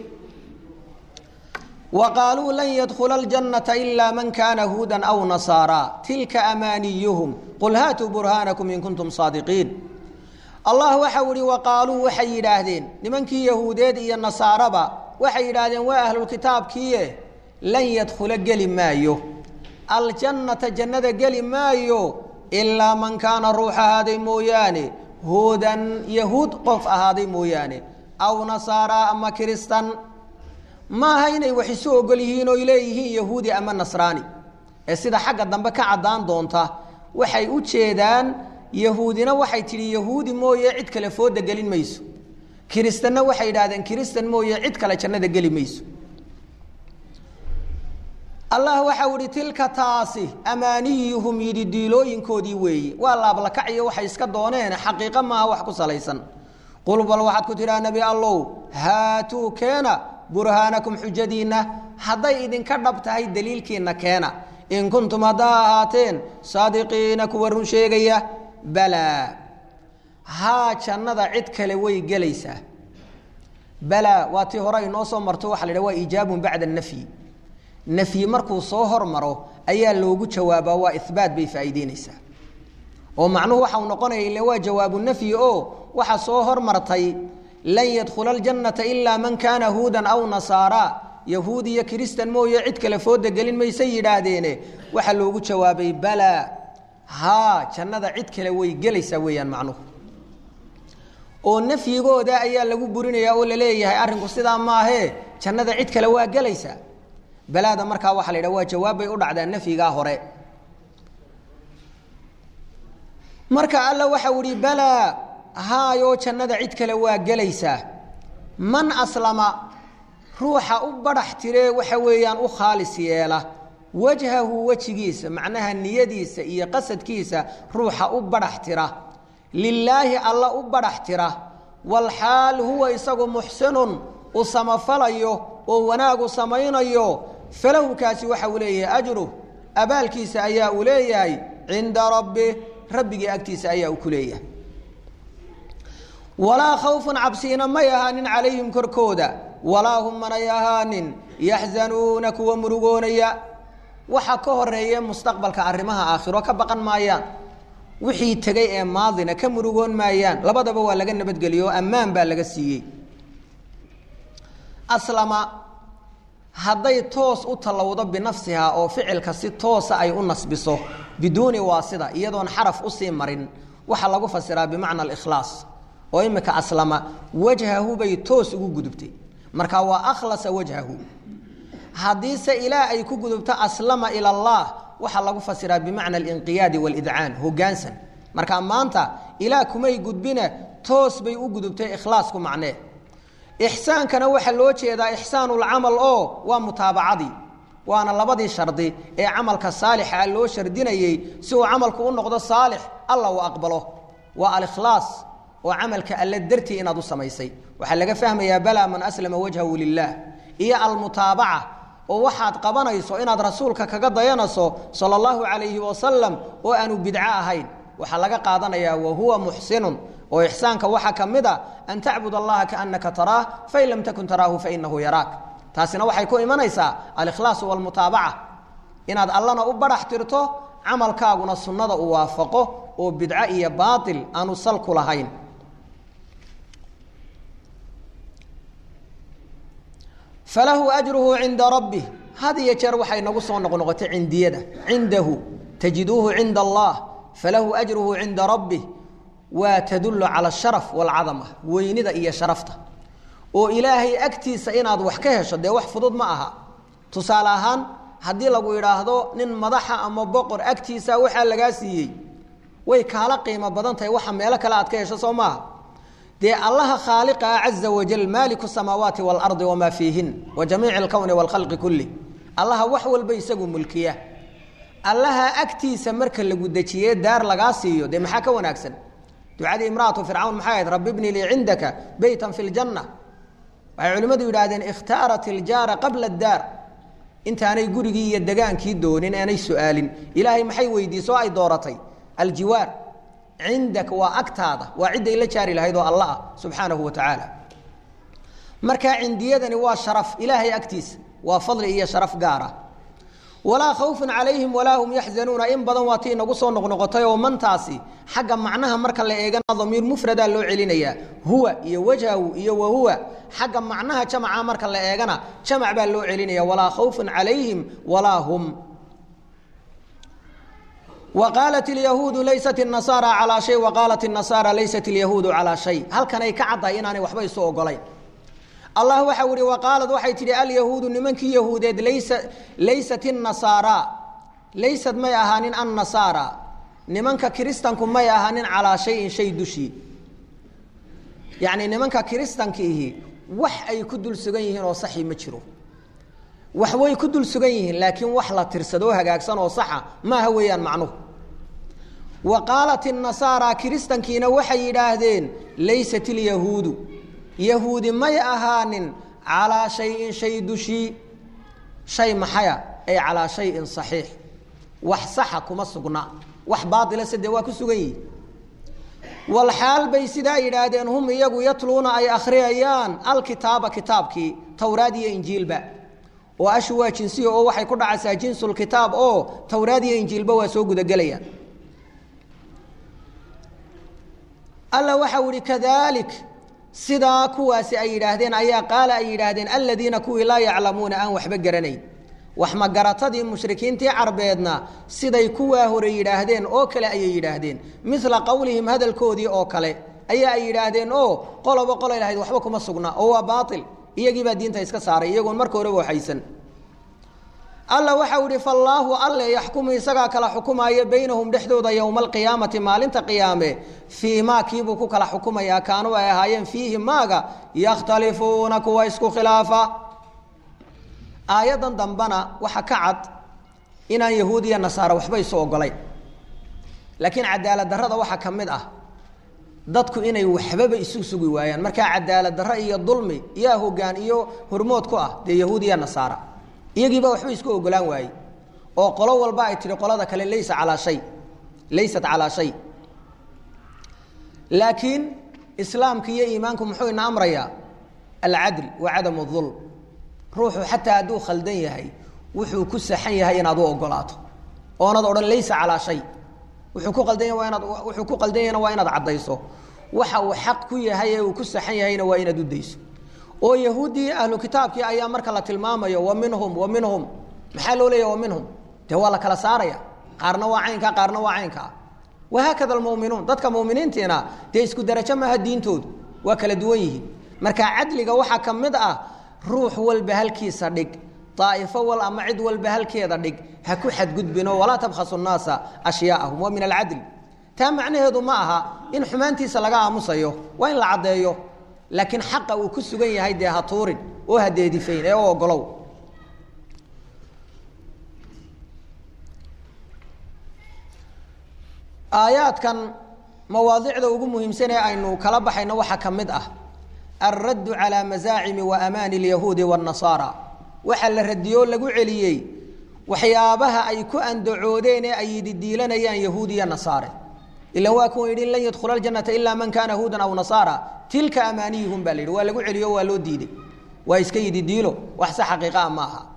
A: wa qaaluu lan yadkhula aljannata ilaa man kaana huudan aw nasaara tilka amaaniyuhum qul haatuu burhaanakum in kuntum saadiqiin allah waxau ihi wa qaaluu waxay yidhaahdeen nimankii yahuudeed iyo nasaaraba waxay yidhaahdeen waa ahlulkitaabkiie lan yadkhula geli maayo aljannata jannada geli maayo ilaa man kaana ruux ahaaday mooyaane huudan yahuud qof ahaaday mooyaane aw nasaara ama kiristan maaha inay wax isu ogol yihiin oy leeyihiin yahuudi ama nasraani ee sida xagga dambe ka caddaan doonta waxay u jeedaan yahuudina waxay tidhi yahuudi mooye cid kale fooda gelin mayso kiristanna waxay yidhahdeen kiristan mooye cid kale jannada geli mayso allah waxau ihi tilka taasi amaaniyuhum yidhi diilooyinkoodii weeye waa laablakaciyo waxay iska dooneen xaqiiqo maaha wax ku salaysan qul bal waxaad ku tidhaha nebi allow haatuu keena burhaanakum xujadiinna hadday idinka dhab tahay daliilkiinna keena in kuntum haddaa ahaateen saadiqiina kuwa run sheegaya balaa haa jannada cid kale way gelaysaa balaa waa tii hore inoo soo marto waxa la idhaha waa iijaabun bacda nafyi nafyi markuu soo hormaro ayaa loogu jawaabaa waa ihbaat bay faa'iideynaysaa oo macnuhu waxau noqonaya ila waa jawaabu nafyi oo waxa soo hormartay lan yadkhula aljannata ilaa man kaana huudan aw nasaara yahuud iyo kiristan mooye cid kale fooda gelin maysay yidhaahdeene waxaa loogu jawaabay balaa haa jannada cid kale way gelaysaa weeyaan macnuhu oo nafyigooda ayaa lagu burinayaa oo laleeyahay arrinku sidaa maahee jannada cid kale waa gelaysaa balaada markaa waxa la yidhaha waa jawaab bay u dhacdaa nafyigaa hore marka alla waxau ihi balaa haayoo jannada cid kale waa gelaysaa man aslama ruuxa u badhax tiree waxa weeyaan u khaalis yeela wajhahu wejigiisa macnaha niyadiisa iyo qasadkiisa ruuxa u badhax tira lilaahi alla u badhax tira walxaal huwa isagu muxsinun u samafalayo oo wanaagu samaynayo falahu kaasi waxa uu leeyahay ajruh abaalkiisa ayaa uu leeyahay cinda rabbi rabbigii agtiisa ayaa uu ku leeyahay walaa khawfun cabsiina may ahaanin calayhim korkooda walaa hum manay ahaanin yaxzanuuna kuwa murugoonaya waxa ka horeeye mustaqbalka arrimaha aakhiro ka baqan maayaan wixii tegay ee maadina ka murugoon maayaan labadaba waa laga nabadgeliyo oo ammaan baa laga siiyey aslama hadday toos u tallowdo binafsihaa oo ficilka si toosa ay u nasbiso biduuni waasida iyadoon xaraf usii marin waxaa lagu fasiraa bimacna alikhlaas oo imika aslama wajhahu bay toos ugu gudubtay marka waa akhlasa wajhahu haddiise ilaa ay ku gudubto aslama ila allah waxaa lagu fasiraa bimacna alinqiyaadi waalidcaan hogaansan marka maanta ilaa kumay gudbine toos bay u gudubtay ikhlaasku macnee ixsaankana waxaa loo jeedaa ixsaanulcamal oo waa mutaabacadii waana labadii shardi ee camalka saalixa loo shardinayey si uu camalku u noqdo saalix alla uu aqbalo waa alikhlaas oo camalka alle dartii inaad u samaysay waxaa laga fahmayaa balaa man aslama wajhahu lilah iyo almutaabaca oo waxaad qabanayso inaad rasuulka kaga dayanayso sala allahu calayhi wasalam oo aanu bidco ahayn waxaa laga qaadanayaa wahuwa muxsinun oo ixsaanka waxaa ka mid a an tacbud allaha kaannaka taraah fain lam takun taraahu fainahu yaraak taasina waxay ku imanaysaa alikhlaasu walmutaabaca inaad allana u badhax tirto camalkaaguna sunnada u waafaqo oo bidco iyo baatil aanu salku lahayn falahu ajruhu cinda rabbih had iyo jeer waxay nagu soo noqnoqotay cindiyada cindahu tajiduuhu cinda allah falahu ajruhu cinda rabbih waa tadullu cala asharaf waalcadama weynida iyo sharafta oo ilaahay agtiisa inaad wax ka hesho dee wax fudud ma aha tusaale ahaan haddii lagu idhaahdo nin madaxa ama boqor agtiisa waxaa lagaa siiyey way kaala qiimo badan tahay waxa meelo kale aad ka hesho soo maaha dee allaha khaaliqa ah caza wajal maaliku samaawaati waalardi wamaa fiihin wa jamiici alkowni waalkhalqi kulli allaha wax walba isagu mulkiya allaha agtiisa marka lagu dejiye daar lagaa siiyo dee maxaa ka wanaagsan ducadii imraatu fircawn maxay ahayd rabbi bni lii cindaka beytan fi ljanna waxay culimmadu yidhaahdeen ikhtaarat iljaara qabla addaar intaanay gurigii iyo degaankii doonin aanay su-aalin ilaahay maxay weydiiso ay dooratay aljiwaar cindaka waa agtaada waa cidday la jaari lahayd oo alla ah subxaanahu wa tacaala markaa cindiyadani waa sharaf ilaahay agtiisa waa fadli iyo sharaf gaar ah walaa khawfun calayhim walaa hum yaxzanuuna in badan waa tii inagu soo noqnoqotay oo mantaasi xagga macnaha marka la eegana damiir mufradaa loo celinayaa huwa iyo wajhahu iyo wahuwa xagga macnaha jamaca marka la eegana jamac baa loo celinaya walaa khawfun calayhim walaa hum waqaalat ilyahuudu laysat inasaara calaa shay waqaalat inasaara laysat ilyahuudu calaa shay halkanay ka caddahay inaanay waxba isu ogolayn allah waxau ihi waqaalad waxay tidhi alyahuudu nimankii yahuudeed laysa laysat inasaara laysad may ahaanin annasaara nimanka kiristanku may ahaanin calaa shayin shay dushii yacni nimanka kiristankiihi wax ay ku dul sugan yihiin oo saxi ma jiro wax way ku dul sugan yihiin laakiin wax la tirsadoo hagaagsan oo saxa maaha weeyaan macnuhu wa qaalat inasaara kiristankiina waxay yidhaahdeen laysat ilyahuudu yahuudi may ahaanin calaa shayin shay dushii shay maxaya ay calaa shayin saxiix wax saxa kuma sugna wax baaila sade waa ku sugan yihin walxaal bay sidaa yidhaahdeen hum iyagu yatluuna ay akhriyayaan alkitaaba kitaabkii towraad iyo injiilba oo ashu waa jinsiya oo waxay ku dhacaysaa jinsulkitaab oo towraad iyo injiilba waa soo gudagelayaan alla waxau ihi kadalik sidaa kuwaasi ay yidhaahdeen ayaa qaala ay yidhaahdeen aladiina kuwii laa yaclamuuna aan waxba garanayn wax magaratadii mushrikiintii carbeedna siday kuwaa hore yidhaahdeen oo kale ayay yidhaahdeen mila qowlihim hadalkoodii oo kale ayaa ay yidhaahdeen oo qoloba qolay lahayd waxba kuma sugna oo waa baail iyagiibaa diinta iska saaray iyagoon marka horeba waxaysan alla waxau ihi fallaahu alle yaxkumu isagaa kala xukumaayo baynahum dhexdooda yowma alqiyaamati maalinta qiyaame fii maa kiibuu ku kala xukumayaa kaanuu ay ahaayeen fiihi maaga yakhtalifuuna kuwa isku khilaafa aayaddan dambana waxa ka cad inaan yahuud iyo nasaare waxba isu ogolayn laakiin cadaalad darrada waxaa ka mid ah dadku inay waxbaba isu sugi waayaan markaa cadaalad darro iyo dulmi yaa hogaan iyo hormood ku ah dee yahuud iyo nasaara iyagiiba waxba isku ogolaan waaye oo qolo walba ay tihi qolada kale laysa calaa shay laysat calaa shay laakiin islaamka iyo iimaanku muxuu ina amrayaa alcadl wa cadam اظulm ruuxu xataa hadduu khaldan yahay wuxuu ku saxan yahay inaad u ogolaato oonad odhan laysa calaa shay wuxuu ku qaldan yahay waa inaad wuxuu ku qaldan yahayna waa inaad caddayso waxa uu xaq ku yahay ee uu ku saxan yahayna waa inaad u dayso oo yahuuddii ahlu kitaabkii ayaa marka la tilmaamayo wa minhum wa minhum maxaa loo leeyahy wa minhum dee waa la kala saaraya qaarna waa caynkaa qaarna waa caynkaa wahaakada almu'minuun dadka mu'miniintiina dee isku darajo maaha diintoodu waa kala duwan yihiin marka cadliga waxaa ka mid ah ruux walba halkiisa dhig daa'ifo wal ama cid walba halkeeda dhig ha ku xadgudbino walaa tabkhasu nnaasa ashyaaahum waa min alcadli taa macnaheedu ma aha in xumaantiisa laga aamusayo waa in la caddeeyo laakiin xaqa uu ku sugan yahay dee ha tuurin oo ha deedifayn ee u ogolow aayaadkan mawaadicda ugu muhiimsan ee aynu kala baxayno waxaa ka mid ah alraddu calaa masaacimi wa amaani alyahuudi waannasaara waxaa la radiyoo lagu celiyey waxyaabaha ay ku andacoodeen ee ay didiilanayaan yahuud iyo nasaare ilan waa kuwa yidhi lan yadkhula aljannata ilaa man kaana huudan aw nasaara tilka amaaniyuhum baa la yidhi waa lagu celiyo waa loo diiday waa iska yididiilo wax se xaqiiqaa ma aha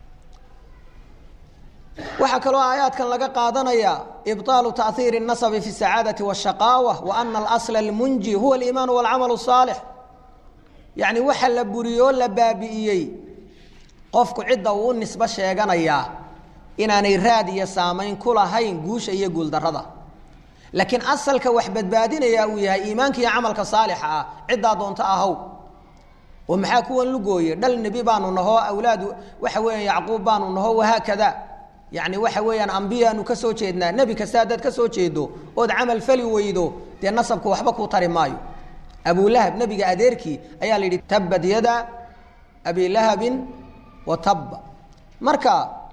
A: waxaa kaloo aayaadkan laga qaadanaya ibطaalu taأhiiri الnasabi fi الsacaadaةi والshaqaawa wa ana alasla اlmunji huwa اliimaan wاlcamal الصaalix yacni waxa la buriyoo la baabi'iyey qofku cidda uu u nisbo sheeganayaa inaanay raad iyo saamayn ku lahayn guusha iyo guuldarrada laakiin asalka wax badbaadinaya uu yahay iimaanka iyo camalka saalixa ah ciddaa doonto ahow oo maxaa kuwan lugooye dhal nebi baanu nahoo awlaadu waxa weeyaan yacquub baanu naho wahaakada yacni waxa weeyaan ambiyaanu ka soo jeednaa nebi kasta haddaad ka soo jeedo ood camal fali weydo dee nasabku waxba kuu tari maayo abulahab nebiga adeerkii ayaa la yidhi tabad yada abilahabin wa tabba marka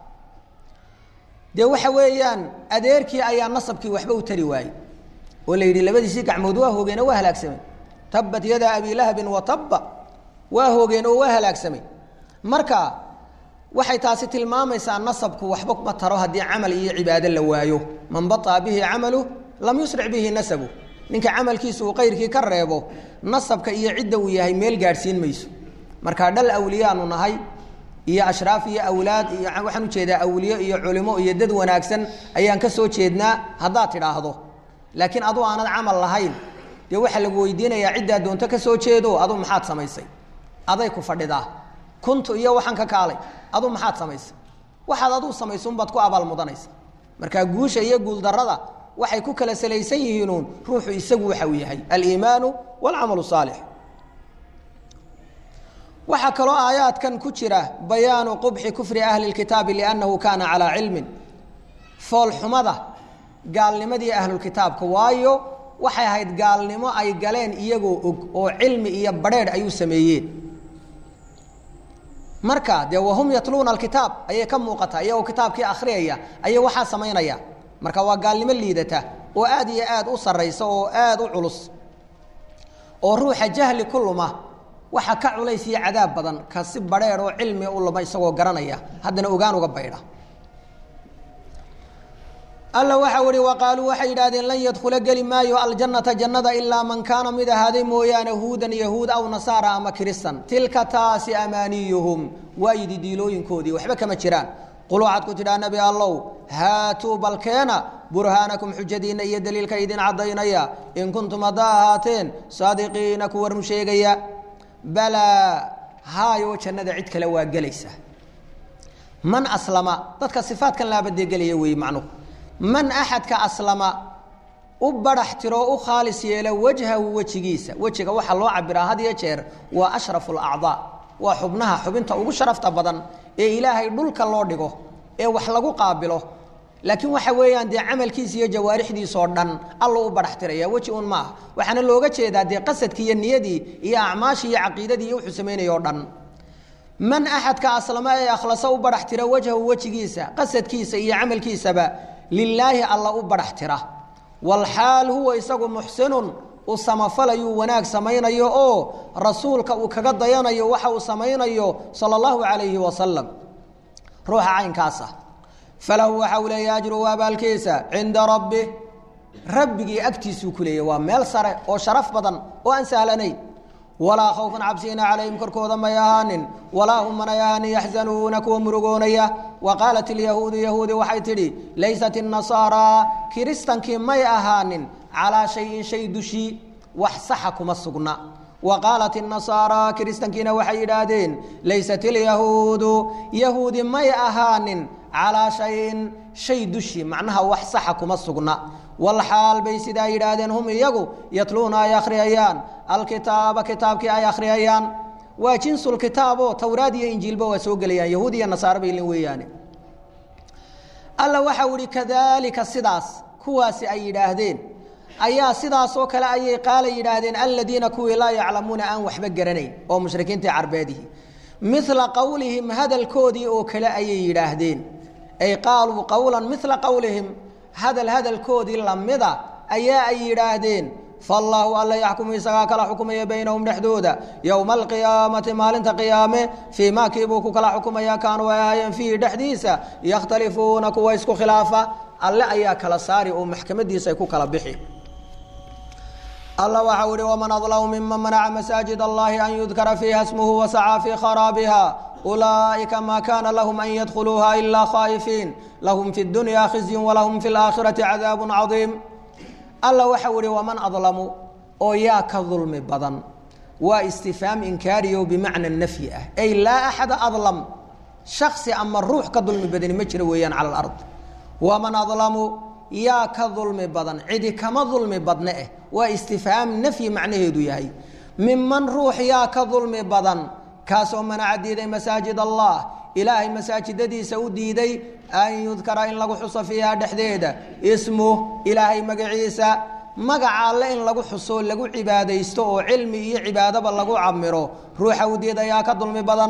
A: dee waxa weeyaan adeerkii ayaa nasabkii waxba u tari waayey oo la yidhi labadiisii gacmood waa hoogeen oo waa halaagsamay tabbat yada abilahabin wa tabba waa hoogeen oo waa halaagsamay marka waxay taasi tilmaamaysaa nasabku waxba ma taro haddii camal iyo cibaado la waayo man baطaa bihi camalu lam yusric bihi nasabu ninka camalkiisa uu qayrkii ka reebo nasabka iyo cidda uu yahay meel gaadhsiin mayso marka dhal awliyaanu nahay iyo ashraaf iyo awlaad iyo waxaan ujeedaa awliyo iyo culimo iyo dad wanaagsan ayaan ka soo jeednaa haddaad tidhaahdo laakiin aduu aanad camal lahayn dee waxaa lagu weydiinayaa ciddaa doonto ka soo jeedo adu maxaad samaysay aday ku fadhidaa kuntu iyo waxaan ka kaalay adu maxaad samaysay waxaad aduu samaysa unbaad ku abaal mudanaysa marka guusha iyo guuldarrada waxay ku kala salaysan yihiinuun ruuxu isagu waxa uu yahay aliimaanu waalcamalu saalix waxaa kaloo aayaadkan ku jira bayaanu qubxi kufri ahli lkitaabi liannahu kaana calaa cilmin foolxumada gaalnimadii ahlulkitaabka waayo waxay ahayd gaalnimo ay galeen iyagoo og oo cilmi iyo badrheedh ayuu sameeyeen marka dee wahum yatluuna alkitaab ayay ka muuqataa iyagoo kitaabkii akhriyaya ayay waxaa samaynaya marka waa gaalnimo liidata oo aad iyo aad u sarraysa oo aad u culus oo ruuxa jahli ku luma waxa ka culays iyo cadaab badan ka si badrheer oo cilmi u luma isagoo garanaya haddana ogaan uga baydha alla waxau ihi waqaaluu waxay yidhahdeen lan yadkhula geli maayo aljannata jannada ilaa man kaana mid ahaaday mooyaane huudan yahuud aw nasaara ama kiristan tilka taasi amaaniyuhum waa yididiilooyinkoodii waxba kama jiraan qul waxaad ku tidhaa nebi allow haatuu balkeena burhaanakum xujadiinna iyo daliilka idin caddaynaya in kuntum haddaa ahaateen saadiqiina kuwa run sheegaya balaa haayoo jannada cid kale waa gelaysa man aslama dadka sifaadkan laabadegelaya weeye macnuhu man axadka aslama u barax tiroo u khaalis yeela wajhahu wejigiisa wejiga waxaa loo cabiraa had iyo jeer waa ashrafu alacdaa waa xubnaha xubinta ugu sharafta badan ee ilaahay dhulka loo dhigo ee wax lagu qaabilo laakiin waxa weeyaan dee camalkiisa iyo jawaarixdiisoo dhan allo u barax tiraya weji un maaha waxaana looga jeedaa dee qasadkii iyo niyadii iyo acmaashii iyo caqiidadii iyo wuxuu sameynayoo dhan man axadka aslama ee akhlasa u barax tira wajhahu wejigiisa qasadkiisa iyo camalkiisaba lilaahi alla u barax tira walxaal huwa isagu muxsinun u samafalayuu wanaag samaynayo oo rasuulka uu kaga dayanayo waxa uu samaynayo sala allahu calayhi wasalam ruuxa caynkaasa falahu waxa uu leeya ajruhu abaalkiisa cinda rabbi rabbigii agtiisuu ku leeyay waa meel sare oo sharaf badan oo aan sahlanayn walaa khawfun cabsiina calayhim korkooda may ahaanin walaa hum manay ahaanin yaxzanuuna kuwa murugoonaya wa qaalat ilyahuudu yahuudi waxay tidhi laysat innasaaraa kiristankii may ahaanin calaa shayin shay dushii wax saxa kuma sugna wa qaalat innasaaraa kiristankiina waxay yidhaahdeen laysat ilyahuudu yahuudi may ahaanin calaa shayin shay dushii macnaha wax saxa kuma sugna walxaal bay sidaa yidhaahdeen hum iyagu yatluuna ay akhriyayaan alkitaaba kitaabkii ay akhriyayaan waa jinsulkitaabo towraad iyo injiilba waa soo gelayaan yahuud iyo nasaare bay lin weeyaane alla waxau ihi kadaalika sidaas kuwaasi ay yidhaahdeen ayaa sidaasoo kale ayay qaala yidhaahdeen aladiina kuwii laa yaclamuuna aan waxba garanayn oo mushrikiintii carbeedihi mila qowlihim hadalkoodii oo kale ayay yidhaahdeen ay qaaluu qowlan mila qowlihim hadal hadalkoodii lamida ayaa ay yidhaahdeen faallaahu alla yaxkumu isagaa kala xukumaya baynahum dhexdooda yowma alqiyaamati maalinta qiyaame fii maa kiibuu ku kala xukumaya kaanuu ay ahaayeen fiihi dhexdiisa yakhtalifuuna kuwa isku khilaafa alle ayaa kala saari oo maxkamadiisa ay ku kala bixi alla waxau ihi waman adlamu miman manaca masaajid allahi an yudkara fiiha smuhu wasacaa fii kharaabiha ulaa'ika ma kana lahum an yadkhuluuha ilaa khaa'ifiin lahum fi dunya khizyun walahum fi laakhirati cadaabun cadiim alla waxau ihi waman adlamu oo yaa ka dulmi badan waa istifhaam inkaariyo bimacna nafyi ah ay laa axada adlam shaksi ama ruux ka dulmi badani ma jiro weeyaan cala alard waman adlamu yaa ka dulmi badan cidi kama dulmi badne eh waa istifhaam nafyi macnaheedu yahay miman ruux yaa ka dulmi badan kaasoo manaca diiday masaajid allah ilaahay masaajidadiisa u diiday an yudkara in lagu xuso fiiha dhexdeeda ismuh ilaahay magaciisa magaca alle in lagu xuso lagu cibaadaysto oo cilmi iyo cibaadaba lagu camiro ruuxa u diid ayaa ka dulmi badan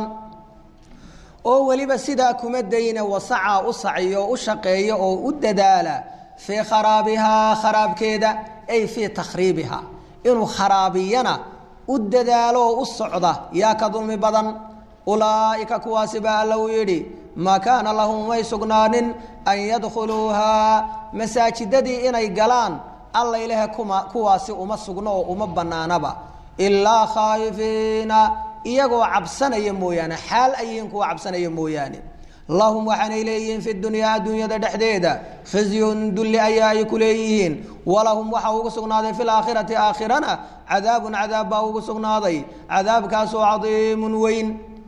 A: oo weliba sidaa kuma dayna wasacaa u saciyo u shaqeeya oo u dadaala fii kharaabihaa kharaabkeeda ay fii takhriibiha inuu kharaabiyana u dadaalo oo u socda yaa ka dulmi badan ulaa'ika kuwaasi baa alla uu yidhi maa kaana lahum may sugnaanin an yadkhuluuhaa masaajidadii inay galaan alla ilahe kuma kuwaasi uma sugno oo uma bannaanaba ilaa khaa'ifiina iyagoo cabsanaya mooyaane xaal ay yihiin kuwa cabsanaya mooyaane lahum waxaanay leeyihiin fi dunyaa adduunyada dhexdeeda khizyun dulli ayaa ay ku leeyihiin walahum waxaa ugu sugnaaday fi laakhirati aakhirana cadaabun cadaab baa ugu sugnaaday cadaabkaasoo cadiimun weyn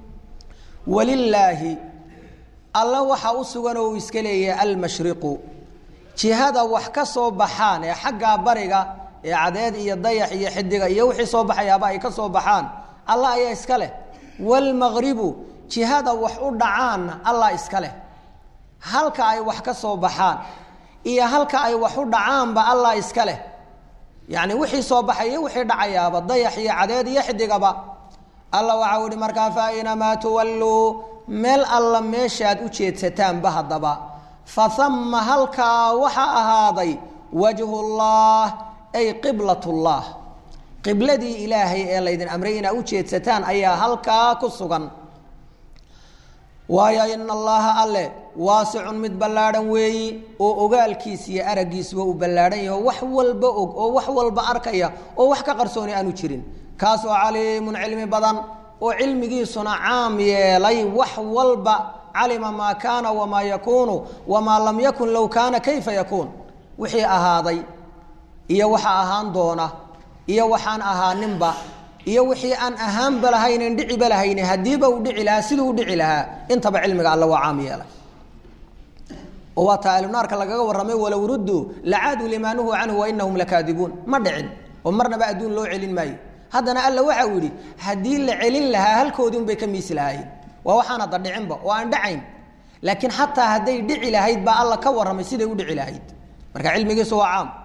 A: walilaahi alla waxaa u sugan oo uu iska leeyahay almashriqu jihada wax ka soo baxaan ee xaggaa bariga ee cadeed iyo dayax iyo xidiga iyo wixii soo baxayaaba ay ka soo baxaan allah ayaa iska leh waalmaqribu jihada wax u dhacaanna allah iska leh halka ay wax ka soo baxaan iyo halka ay wax u dhacaanba allah iska leh yacni wixii soo baxaya wixii dhacayaaba dayax iyo cadeed iyo xidigaba alla waxau ihi markaa fa aynamaa tuwalluu meel alla meeshaad u jeedsataanba haddaba fa hamma halkaa waxaa ahaaday wajhullah ay qiblatullah qibladii ilaahay ee laydin amray inaa u jeedsataan ayaa halkaa ku sugan waayo ina allaha alle waasicun mid ballaadhan weeyi oo ogaalkiis iyo araggiisuba uu ballaadhan yaho wax walba og oo wax walba arkaya oo wax ka qarsooni aanu jirin kaasoo caliimun cilmi badan oo cilmigiisuna caam yeelay wax walba calima maa kaana wamaa yakuunu wamaa lam yakun low kaana kayfa yakuun wixii ahaaday iyo waxa ahaan doona iyo waxaan ahaaninba iyo wixii aan ahaanba lahaynen dhiciba lahayne haddiiba uu dhici lahaa siduu u dhici lahaa intaba cilmiga alle waa caam yeelay oo waa taa ahlunaarka lagaga warramay walow rudduu lacaaduu limaa nuhuu canhu wa inahum lakaadibuun ma dhicin oo marnaba adduun loo celin maayo haddana alla waxa uu yidhi haddii la celin lahaa halkoodii unbay ka miisi lahaayeen waa waxaan hadda dhicinba oo aan dhacayn laakiin xataa hadday dhici lahayd baa alla ka warramay siday u dhici lahayd marka cilmigiisu waa caam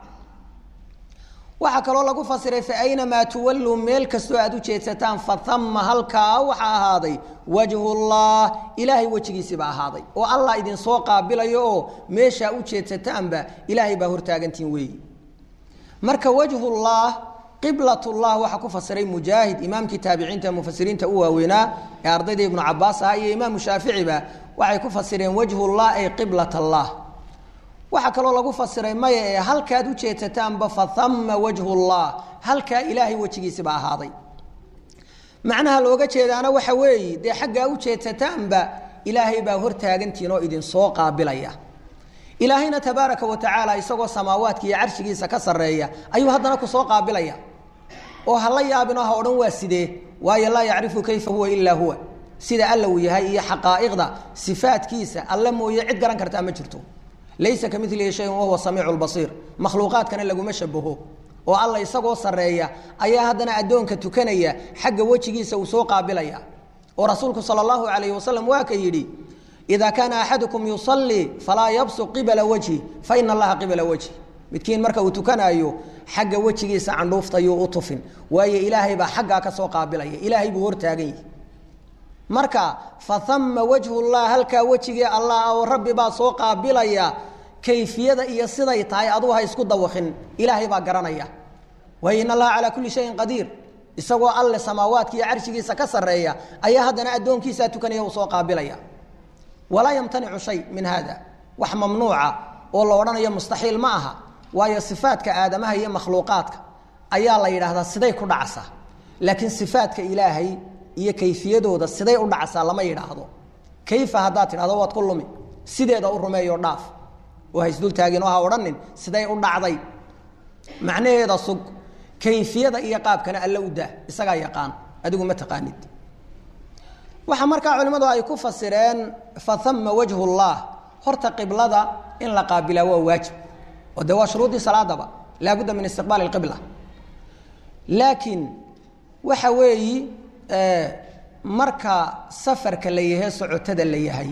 A: waxaa kaloo lagu fasiray fa aynamaa tuwalluu meel kastoo aad u jeedsataan fa hamma halkaa waxaa ahaaday wajhullah ilaahay wejigiisiibaa ahaaday oo allah idinsoo qaabilayo oo meeshaa u jeedsataanba ilaahay baa hortaagantiin weeyi marka wajhullah qiblatullah waxaa ku fasiray mujaahid imaamkii taabiciinta mufasiriinta u waaweynaa ee ardayda ibnu cabaas aha iyo imaamu shaaficiba waxay ku fasireen wajhullah ay qiblat allah waxaa kaloo lagu fasiray maya ee halkaad u jeedsataanba fa hamma wajhullah halkaa ilaahay wejigiisiba ahaaday macnaha looga jeedaana waxa weeye dee xaggaa u jeedsataanba ilaahay baa hortaagantiin oo idinsoo qaabilaya ilaahayna tabaaraka wa tacaala isagoo samaawaadka iyo carshigiisa ka sarreeya ayuu haddana kusoo qaabilaya oo hala yaabinoo ha odhan waa sidee waayo laa yacrifu kayfa huwa ilaa huwa sida alla uu yahay iyo xaqaa'iqda sifaadkiisa alle mooye cid garan kartaa ma jirto laysa ka milihi shayun wahuwa samiicu lbasiir makhluuqaadkana laguma shabaho oo alla isagoo sarreeya ayaa haddana addoonka tukanaya xagga wejigiisa uu soo qaabilaya oo rasuulku sala allahu calayhi wasalam waa ka yidhi ida kaana axadukum yusalii falaa yabsuq qibala wajhi fa ina allaha qibala wajhi midkiin marka uu tukanaayo xagga wejigiisa candhuuftayuu u tufin waayo ilaahay baa xaggaa ka soo qaabilaya ilaahay buu hortaagan yihi marka fa hamma wajhullah halkaa wejigii allah oo rabbi baa soo qaabilaya kayfiyada iyo siday tahay adugu ha isku dawakin ilaahay baa garanaya waayo in allaha calaa kulli shayin qadiir isagoo alle samaawaadka iyo carshigiisa ka sarreeya ayaa haddana addoonkiisaa tukanaya uu soo qaabilaya walaa yamtanicu shay min hada wax mamnuuca oo la odhanayo mustaxiil ma aha waayo sifaadka aadamaha iyo makhluuqaadka ayaa la yidhaahdaa siday ku dhacsaa laakiin sifaadka ilaahay iyo kayfiyadooda siday u dhacsaa lama yidhaahdo kayfa haddaad tidhahdo waad ku lumi sideeda u rumeeyo dhaaf oo ha isdultaagin oo ha odhanin siday u dhacday macnaheeda sug kayfiyada iyo qaabkana alla u daa isagaa yaqaan adigu ma taqaanid waxaa markaa culimmadu ay ku fasireen faama wajhu llah horta qiblada in la qaabilaa waa waajib oo dee waa shuruudii salaadaba laabudda min istiqbaali اqibla laakiin waxa weeyi marka safarka la yahay socotada la yahay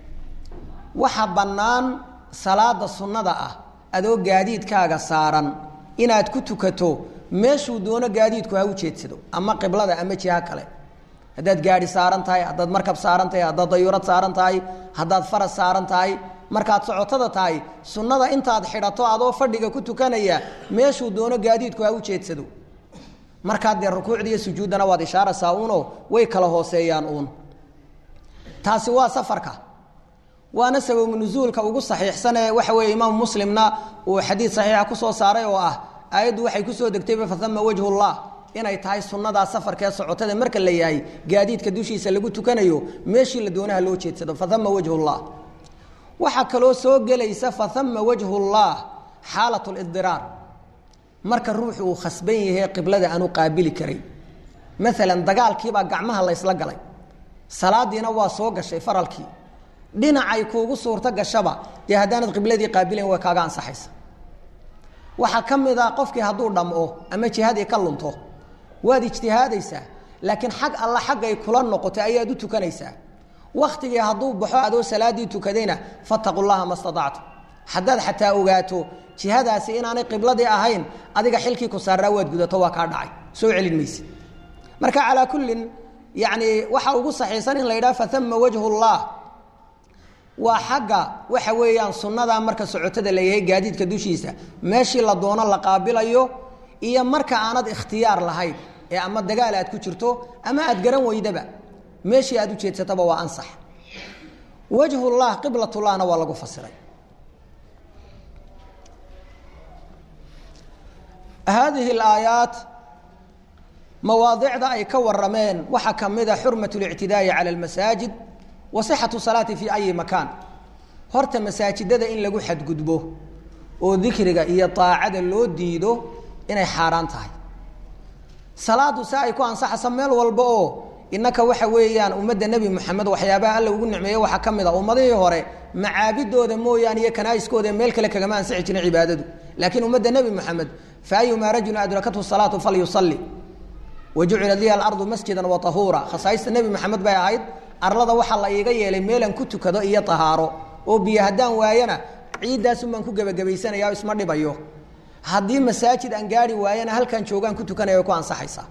A: waxa bannaan salaada sunnada ah adoo gaadiidkaaga saaran inaad ku tukato meeshuu doono gaadiidku ha u jeedsado ama qiblada ama jiha kale haddaad gaadi saaran tahay haddaad markab saaran tahay haddaad dayuurad saaran tahay haddaad faras saaran tahay markaad socotada tahay sunnada intaad xidhato adoo fadhiga ku tukanaya meeshuu doono gaadiidku ha u jeedsado markaad dee rukuucda iyo sujuuddana waad ishaaraysaa uunoo way kala hooseeyaan uun taasi waa safarka waana sababu nusuulka ugu saxiixsan ee waxa weeye imaam muslimna uu xadiid saxiixa kusoo saaray oo ah aayaddu waxay kusoo degtayba faama wajhullah inay tahay sunnadaa safarka ee socotada marka la yahay gaadiidka dushiisa lagu tukanayo meeshii la doonaha loo jeedsado faama wajhullah waxaa kaloo soo gelaysa faama wajhullah xaalat lidiraar marka ruuxu uu khasban yahay qiblada aanu qaabili karay maalan dagaalkiibaa gacmaha laysla galay salaadiina waa soo gashay faralkii dhinacay kuugu suurto gashaba dee haddaanad qibladii qaabilayn way kaaga ansaxaysa waxaa ka mid a qofkii hadduu dhamco ama jihadii ka lunto waad ijtihaadaysaa laakiin xag alla xaggay kula noqotay ayaad u tukanaysaa waktigii hadduu baxo adoo salaadii tukadayna fataqu llaha ma staactu haddaad xataa ogaato jihadaasi inaanay qibladii ahayn adiga xilkii ku saaraa waad gudato waa kaa dhacay soo celin mayse marka calaa kullin yani waxa ugu saxiisan in la yidhaha faama wajhu llah waa xagga waxa weeyaan sunnadaa marka socotada la yahay gaadiidka dushiisa meeshii la doono la qaabilayo iyo marka aanad ikhtiyaar lahayn ee ama dagaal aad ku jirto ama aad garan weydaba meeshii aad u jeedsataba waa ansax wajhullah qiblatllahna waa lagu fasiray haadihi alaayaat mawaadicda ay ka warameen waxaa ka mid a xurmat اlictidaa'i cala almasaajid wa sixatu salaati fi ayi makaan horta masaajidada in lagu xadgudbo oo dikriga iyo daacada loo diido inay xaaraan tahay salaadu se ay ku ansaxaysa meel walba oo innaka waxa weeyaan ummadda nebi moxamed waxyaabaha alla ugu nicmeeye waxaa ka mid a ummadihii hore macaabidooda mooyaane iyo kanaa'iskooda meel kale kagama ansixi jirin cibaadadu laakiin ummadda nebi moxamed fa ayumaa rajulin adrakathu salaatu falyusalli wa jucilat liha alardu masjidan wa tahuura khasaaista nebi moxamed bay ahayd arlada waxaa la iiga yeelay meelaan ku tukado iyo tahaaro oo biyo haddaan waayana ciiddaasun baan ku gebagabaysanaya oo isma dhibayo haddii masaajid aan gaari waayana halkaan joogaan ku tukanaya way ku ansaxaysaa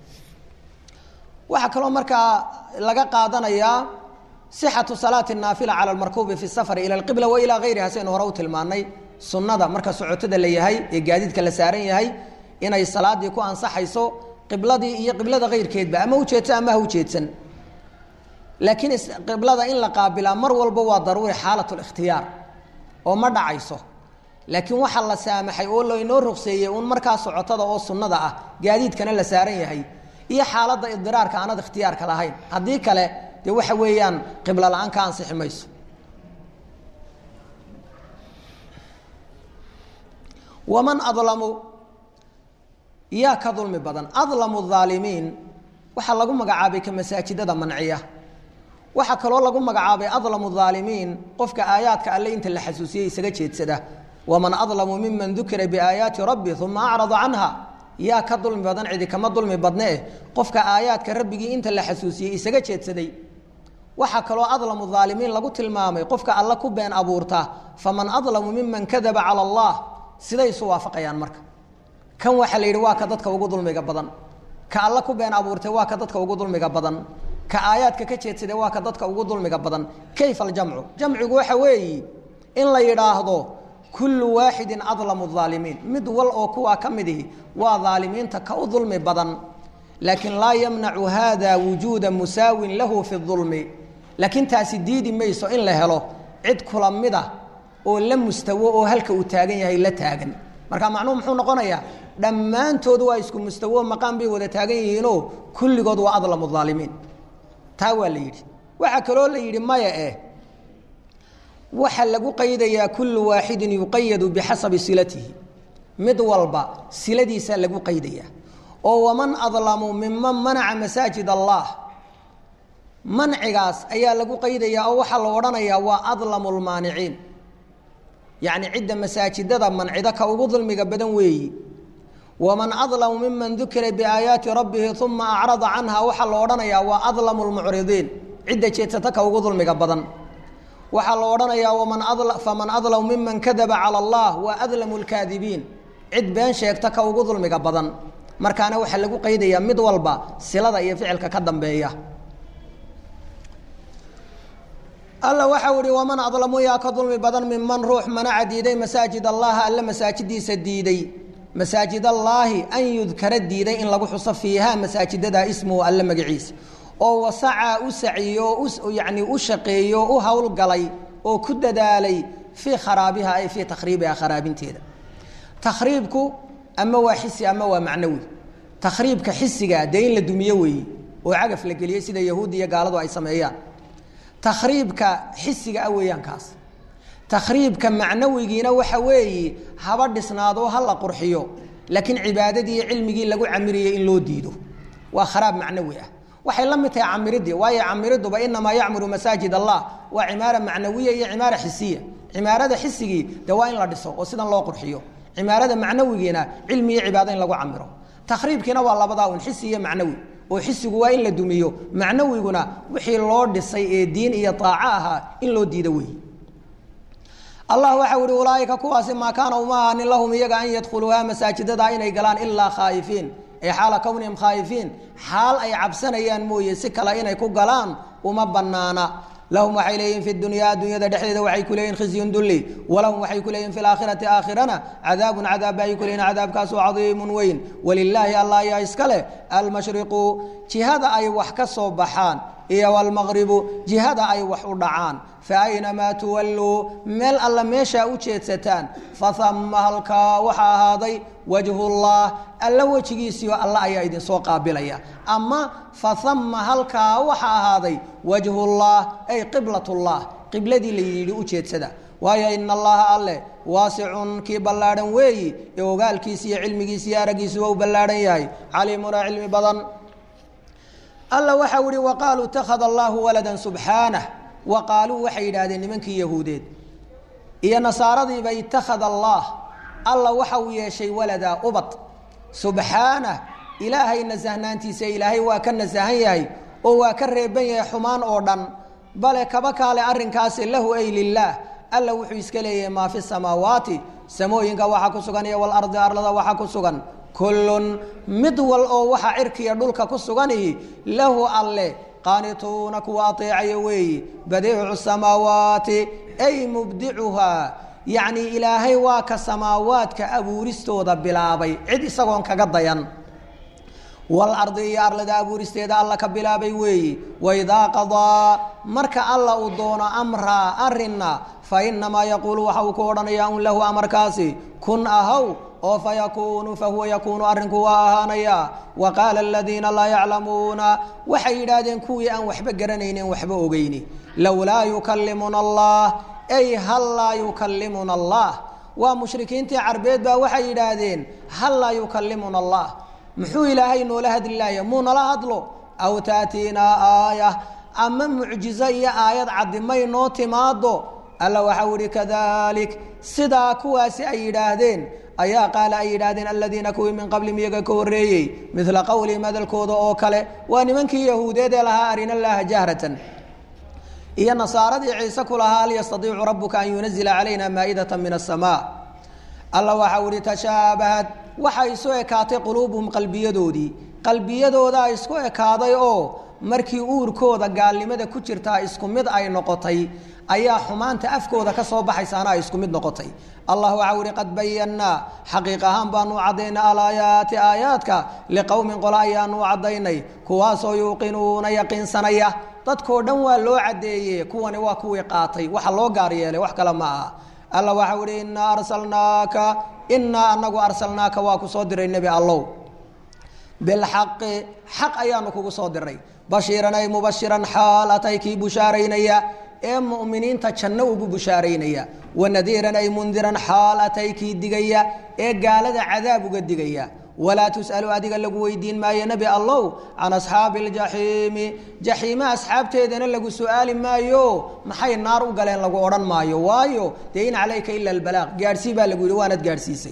A: waxaa kaloo markaa laga qaadanayaa sixatu salaati naafila cala almarkuubi fi safari ila alqibla wa ilaa gayriha saynu hore u tilmaanay sunnada marka socotada la yahay ee gaadiidka la saaran yahay inay salaadii ku ansaxayso qibladii iyo qiblada kayrkeedba ama ujeedsan ama ha ujeedsan laakiin qiblada in la qaabilaa mar walba waa daruuri xaalat likhtiyaar oo ma dhacayso laakiin waxaa la saamaxay oo laynoo rogseeyey uun markaa socotada oo sunnada ah gaadiidkana la saaran yahay iyo xaaladda idiraarka aanad ikhtiyaarka lahayn haddii kale dee waxa weeyaan qiblo la-aan ka ansixi mayso waman adlamu yaa ka dulmi badan adlamu aalimiin waxaa lagu magacaabay ka masaajidada manciya waxaa kaloo lagu magacaabay adlamu aalimiin qofka aayaadka alle inta la xasuusiyey isaga jeedsada waman adlamu miman dukira biaayaati rabbi uma acrada canha yaa ka dulmi badan cidi kama dulmi badne eh qofka aayaadka rabbigii inta la xasuusiyey isaga jeedsaday waxaa kaloo adlamu aalimiin lagu tilmaamay qofka alle ku been abuurta faman adlamu miman kadaba cala allah siday isu waafaqayaan marka kan waxaa la yidhi waa ka dadka ugu dulmiga badan ka alle ku been abuurtay waa ka dadka ugu dulmiga badan ka aayaadka ka jeedsaday waa ka dadka ugu dulmiga badan kayfa aljamcu jamcigu waxa weeyi in la yidhaahdo kullu waaxidin adlamu aalimiin mid wal oo kuwaa ka mid ihi waa daalimiinta ka u dulmi badan laakiin laa yamnacu hada wujuuda musaawin lahu fi dulmi laakiin taasi diidi mayso in la helo cid kula mid ah oo la mustawo oo halka uu taagan yahay la taagan marka macnuhu muxuu noqonayaa dhammaantood waa isku mustawo maqaan bay wada taagan yihiinoo kulligood waa adlamu aalimiin taa waa la yidhi waxaa kaloo la yidhi maya eh waxaa lagu qaydayaa kullu waaxidin yuqayadu bixasabi silatihi mid walba siladiisaa lagu qaydayaa oo waman adlamu miman manaca masaajid allah mancigaas ayaa lagu qaydayaa oo waxaa la odhanayaa waa adlamu lmaaniciin yacni cidda masaajidada mancida ka ugu dulmiga badan weeyi waman adlamu miman dukira biaayaati rabbihi uma acrada canha waxaa la odhanayaa waa adlamu lmucridiin cidda jeedsata ka ugu dulmiga badan waxaa la odhanayaa waman faman adlamu miman kadaba cala allah waa adlamu lkaadibiin cid been sheegta ka ugu dulmiga badan markaana waxaa lagu qaydayaa mid walba silada iyo ficilka ka dambeeya alla waxau ihi waman adlamu yaa ka dulmi badan minman ruux manaca diiday masaajid allaha alle masaajidiisa diiday masaajid allaahi an yudkara diiday in lagu xuso fiiha masaajidada ismuhu alle magaciisa oo wasacaa u saciyo oo yani u shaqeeyo u howlgalay oo ku dadaalay fii kharaabiha ay fii takhriibiha kharaabinteeda takhriibku ama waa xisi ama waa macnawi takhriibka xisiga dee in la dumiyo weeye oo cagaf la geliyey sida yahuudda iyo gaaladu ay sameeyaan takhriibka xisiga ah weeyaan kaas takhriibka macnawigiina waxa weeye haba dhisnaado ha la qurxiyo laakiin cibaadadii iyo cilmigii lagu camiriyey in loo diido waa kharaab macnawi ah waxay la mid tahay camiridii waayo camiriduba inamaa yacmuru masaajid allah waa cimaara macnawiya iyo cimaara xisiya cimaarada xisigii de waa in la dhiso oo sidan loo qurxiyo cimaarada macnawigiina cilmi iyo cibaado in lagu camiro takhriibkiina waa labadaa un xisi iyo macnawi oo xisigu waa in la dumiyo macnawiguna wixii loo dhisay ee diin iyo aaco ahaa in loo diido wey allah waxau ihi ulaaika kuwaasi maa kaana uma ahaanin lahum iyaga an yadkhuluuha masaajidada inay galaan ilaa khaa'ifiin ay xaala kownihim khaa'ifiin xaal ay cabsanayaan mooye si kale inay ku galaan uma banaana lahum waxay leeyihin fi dunyaa dunyada dhexdeeda waxay ku leeyihin khizyun dulli walahum waxay ku leeyihin fi laakhirati aakhirana cadaabun cadaab ba ay ku leeyihin cadaabkaasu cadiimun weyn walilaahi allah ayaa iska leh almashriqu jihada ay wax ka soo baxaan iyo almaqribu jihada ay wax u dhacaan fa aynamaa tuwalluu meel alla meeshaa u jeedsataan fahama halkaa waxaa ahaaday wajhullah alla wejigiisiio alla ayaa idinsoo qaabilaya ama fahama halkaa waxaa ahaaday wajhullah ay qiblatullah qibladii la yidhi u jeedsada waayo ina allaha alleh waasicun kii ballaadhan weeyi ee ogaalkiisa iyo cilmigiisa iyo araggiisu waa u ballaadhan yahay caliimuna cilmi badan alla waxau ihi waqaaluu itakhada allahu walada subxaanah wa qaaluu waxay yidhaahdeen nimankii yahuudeed iyo nasaaradiiba itakhada allah alla waxa uu yeeshay waladaa ubad subxaanah ilaahay nasahnaantiisa ilaahay waa ka nasahan yahay oo waa ka reeban yahay xumaan oo dhan bale kaba kaale arrinkaasi lahu ay lilaah alla wuxuu iska leeyahay maa fi samaawaati samooyinka waxaa ku sugan iyo walardi arlada waxaa ku sugan kullun mid wal oo waxa cirkiya dhulka ku suganihi lahu alle qaanituuna kuwa ateecaya weeyi badiicu samaawaati ay mubdicuhaa yacni ilaahay waa ka samaawaadka abuuristooda bilaabay cid isagoon kaga dayan walardi iyo arlada abuuristeeda alla ka bilaabay weeyi waidaa qadaa marka alla uu doono amraa arrinna fa inamaa yaquulu waxa uu ku odhanayaa un lahu amarkaasi kun ahaw oo fayakuunu fahuwa yakuunu arrinku waa ahaanayaa wa qaala aladiina laa yaclamuuna waxay yidhaahdeen kuwii aan waxba garanaynin waxba ogeyni lowlaa yukallimuna allah ay hal laa yukallimuna allah waa mushrikiintii carbeed baa waxay yidhaahdeen hal laa yukallimuna allah muxuu ilaahay noola hadli laaya muu nala hadlo aw taatiinaa aaya ama mucjizo iyo aayad caddi may noo timaado alla waxau ihi kadalik sidaa kuwaasi ay yidhaahdeen ayaa qaala ay yidhaahdeen aladiina kuwii min qablihim iyaga ka horreeyey midla qowlihim hadalkooda oo kale waa nimankii yahuudeed ee lahaa arina llaaha jahratan iyo nasaaradii ciise ku lahaa hal yastadiicu rabuka an yunazila calayna maa'idata min asamaa alla waxau ihi tashaabahad waxay isu ekaatay quluubuhum qalbiyadoodii qalbiyadoodaa isku ekaaday oo markii uurkooda gaalnimada ku jirtaa isku mid ay noqotay ayaa xumaanta afkooda ka soo baxaysaana ay isku mid noqotay allah waxaa uhi qad bayannaa xaqiiq ahaan baanu u caddaynay alaayaati aayaadka liqowmin qole ayaanu u caddaynay kuwaasoo yuuqinuuna yaqiinsanaya dadkoo dhan waa loo caddeeye kuwani waa kuwii qaatay waxa loo gaar yeelay wax kale ma aha alla waxau ihi innaa arsalnaaka innaa anagu arsalnaaka waa ku soo diray nebi allow bilxaqi xaq ayaanu kugu soo diray bashiiran ay mubashiran xaal atay kii bushaaraynaya ee mu'miniinta janno ugu bushaaraynaya wanadiiran ay mundiran xaal atay kii digaya ee gaalada cadaab uga digaya walaa tus'alu adiga lagu weydiin maayo nebi allow can asxaabi aljaxiimi jaxiime asxaabteedana lagu su'aali maayo maxay naar u galeen lagu odhan maayo waayo dee in calayka ila albalaaq gaadhsii baa lagu yidhi waanad gaadhsiisay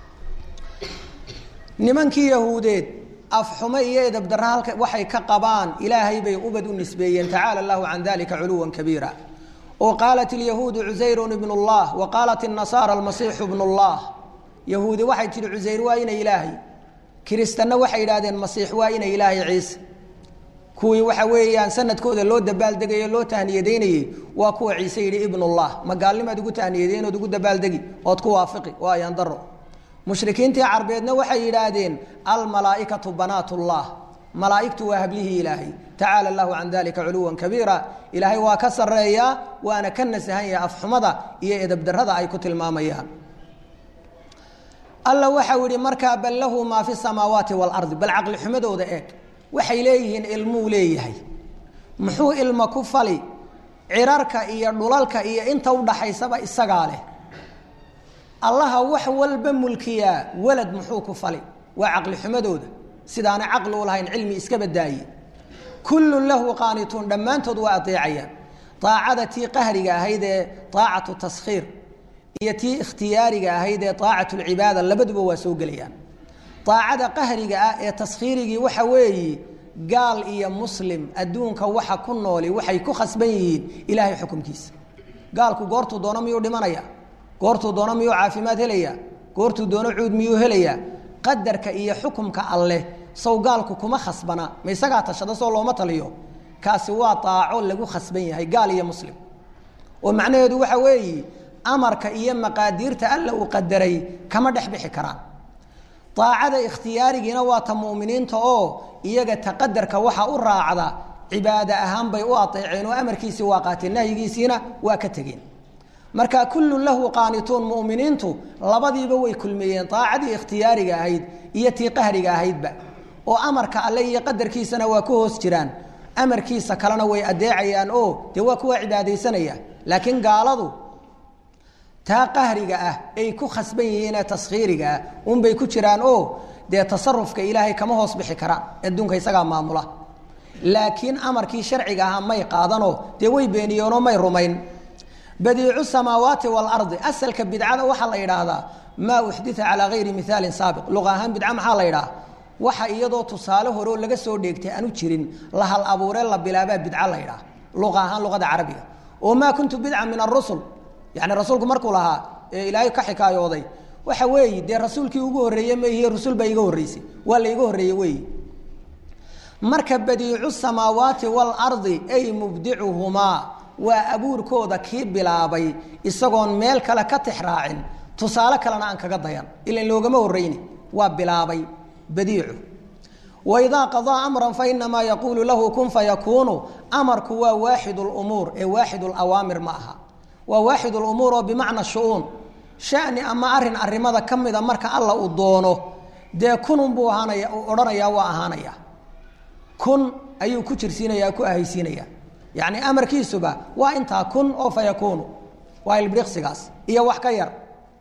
A: nimankii yahuudeed afxumo iyo edabdarra halka waxay ka qabaan ilaahay bay ubad u nisbeeyeen tacaala allahu can dalika culuwan kabiira oo qaalat ilyahuudu cusayrun ibnu llah wa qaalat الnasaara almasiixu ibnu llah yahuudi waxay tihi cusayr waa inay ilaahay kiristanna waxay yidhahdeen masiix waa inay ilaahay ciise kuwii waxa weeyaan sanadkooda loo dabaaldegayo loo tahniyadaynayey waa kuwa ciise yidhi ibnullah ma gaalnimaad ugu tahniyadayn ood ugu dabaaldegi ood ku waafiqi waa ayaan daro mushrikiintii carbeedna waxay yidhaahdeen almalaaikatu banaat llah malaaigtu waa hablihii ilaahay tacaala allahu can dalika culuwan kabiira ilaahay waa ka sareeyaa waana ka nasahan yahay afxumada iyo edabdarada ay ku tilmaamayaan alla waxau yihi markaa bal lahu maa fi samaawaati waalardi bal caqli xumadooda eeg waxay leeyihiin ilmuu leeyahay muxuu ilma ku fali cirarka iyo dhulalka iyo inta udhaxaysaba isagaa leh allaha wax walba mulkiyaa walad muxuu ku fali waa caqli xumadooda sidaana caqli u lahayn cilmi iska badaaye kullun lahu qaanituun dhammaantood waa adeecayaan aacada tii qahriga ahayd ee aacatu taskhiir iyo tii ikhtiyaariga ahayd ee aacat lcibaada labaduba waa soo gelayaan aacada qahriga ah ee taskhiirigii waxa weeye gaal iyo muslim adduunka waxa ku nooli waxay ku khasban yihiin ilaahay xukumkiisa gaalku goortuu doono miyuu dhimanaya goortuu doono miyuu caafimaad helaya goortuu doono cuud miyuu helaya qadarka iyo xukumka alleh sow gaalku kuma khasbana ma isagaa tashada soo looma taliyo kaasi waa aaco lagu khasban yahay gaal iyo muslim oo macnaheedu waxa weeye amarka iyo maqaadiirta alla uu qadaray kama dhex bixi karaan aacada ikhtiyaarigiina waa ta muminiinta oo iyaga taqadarka waxa u raacda cibaado ahaan bay u aeeceen oo amarkiisii waa qaateen nahyigiisiina waa ka tegeen marka kullun lahu qaanituun muminiintu labadiiba way kulmeeyeen aacadii ikhtiyaariga ahayd iyo tii qahriga ahaydba oo amarka alle iyo qadarkiisana waa ku hoos jiraan amarkiisa kalena way adeecayaan oo dee waa kuwa cibaadaysanaya laakiin gaaladu taa qahriga ah ay ku khasban yihiinee taskhiiriga ah unbay ku jiraan oo dee tasarufka ilaahay kama hoos bixi karaan adduunka isagaa maamula laakiin amarkii sharciga ahaa may qaadanoo dee way beeniyeenoo may rumayn badiicu samaawaati waalardi asalka bidcada waxaa la yidhaahdaa maa uxdita calaa gayri mihaalin saabiq luqa ahaan bidca maxaa la yidhaha waxa iyadoo tusaale horeoo laga soo dheegtay aanu jirin la hal abuuree la bilaabaa bidca la yidhaha luqa ahaan luqada carabiga oo maa kuntu bidca min arusul yani rasuulku markuu lahaa ee ilaahay ka xikaayooday waxa weeye dee rasuulkii ugu horreeye maihiy rasul baa iga horreysay waa la iga horreeye weeye marka badiicu samaawaati waalardi ay mubdicuhumaa waa abuurkooda kii bilaabay isagoon meel kale ka tix raacin tusaale kalena aan kaga dayan ilan loogama horreyni waa bilaabay badiicu waidaa qadaa amran fainamaa yaquulu lahu kun fayakuunu amarku waa waaxid lumuur ee waaxid lawaamir ma aha waa waaxid lumuur oo bimacna shu-uun shani ama arin arimada ka mida marka alla uu doono dee kunun buu ahaanaya odhanayaa waa ahaanaya kun ayuu ku jirsiinaya ku ahaysiinaya yacni amarkiisuba waa intaa kun oo fa yakuunu waa ilbriqsigaas iyo wax ka yar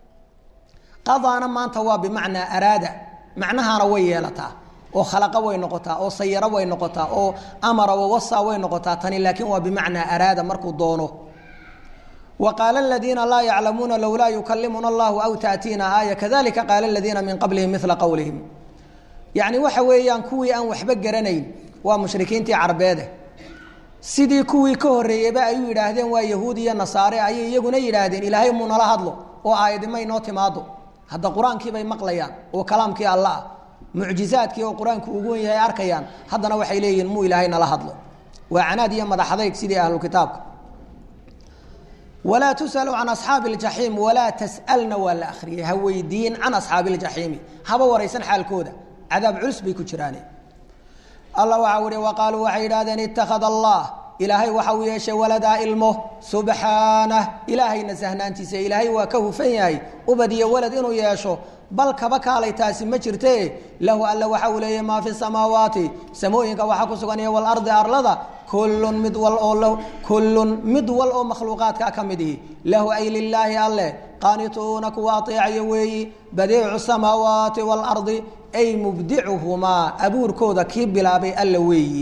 A: qadaana maanta waa bimacnaa araada macnahaana way yeelataa oo khalaqa way noqotaa oo sayaro way noqotaa oo amara wawasa way noqotaa tani laakiin waa bimacnaa araada markuu doono وqاaل الذيiنa laa يعlamuuna lowlaa يukalimuna الlah aw تأtiina aayة kadalika qaal الذiina min qablihim miثla qowlihim yaعni waxa weeyaan kuwii aan waxba garanayn waa mushrikiintii carbeede sidii kuwii ka horeeyeyba ay u yidhaahdeen waa yahuud iyo nasaare ayay iyaguna yidhaahdeen ilaahay muu nala hadlo oo aayadima inoo timaado hadda qur-aankii bay maqlayaan oo kalaamkii alla ah mucjizaadkii oo qur-aanku ugu wen yahay arkayaan haddana waxay leeyihiin muu ilaahay nala hadlo waa canaad iyo madaxadayg sidii ahlukitaabka walaa tus'alu can asxaabi اljaxiim walaa tas'alna waa la akhriyay ha weydiin can asxaabi اljaxiimi haba waraysan xaalkooda cadaab culus bay ku jiraane allah waxau ihi waqaaluu waxay yidhahdeen ittakhada allah ilaahay waxa uu yeeshay waladaa ilmo subxaanah ilaahayna sahnaantiisa ilaahay waa ka hufan yahay ubad iyo walad inuu yeesho bal kaba kaalay taasi ma jirte lahu alla waxa uu leeyahy maa fi samaawaati samooyinka waxaa ku sugan iyo walardi arlada kullun mid wal oo kullun mid wal oo makhluuqaadka ka mid ihi lahu ay lilaahi alleh qaanituuna kuwa ateecaya weeyi badiicu samaawaati waalardi ay mubdicuhumaa abuurkooda kii bilaabay alla weeyi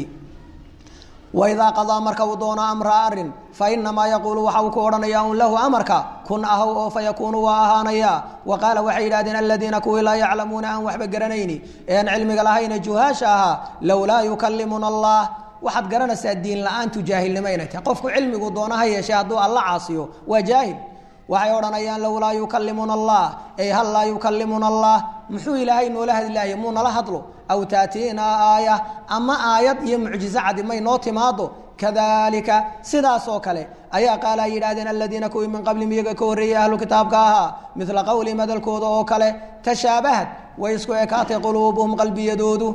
A: waidaa qadaa marka uu doono amra arin fa inamaa yaquulu waxa uu ku odhanaya un lahu amarka kun ahow oo fa yakuunu waa ahaanaya wa qaala waxay yidhahdeen aladiina kuwii laa yaclamuuna aan waxba garanayni ee aan cilmiga lahayne juhaasha ahaa lowlaa yukalimuna allah waxaad garanaysaa diin la-aantu jaahilnimo inay tahay qofku cilmigu doono ha yeeshee hadduu alla caasiyo waa jaahil waxay odhanayaan lowlaa yukalimuna allah ay hal laa yukalimuna allah muxuu ilaahay noola hadlaaye muu nala hadlo aw taatiinaa aaya ama aayad iyo mucjizo cadi may noo timaado kadalika sidaas oo kale ayaa qaala ay yidhahdeen aladiina kuwii min qablihim iyaga ka horreeyey ahlu kitaabka ahaa midla qowlihim hadalkooda oo kale tashaabahad way isku ekaatay quluubuhum qalbiyadoodu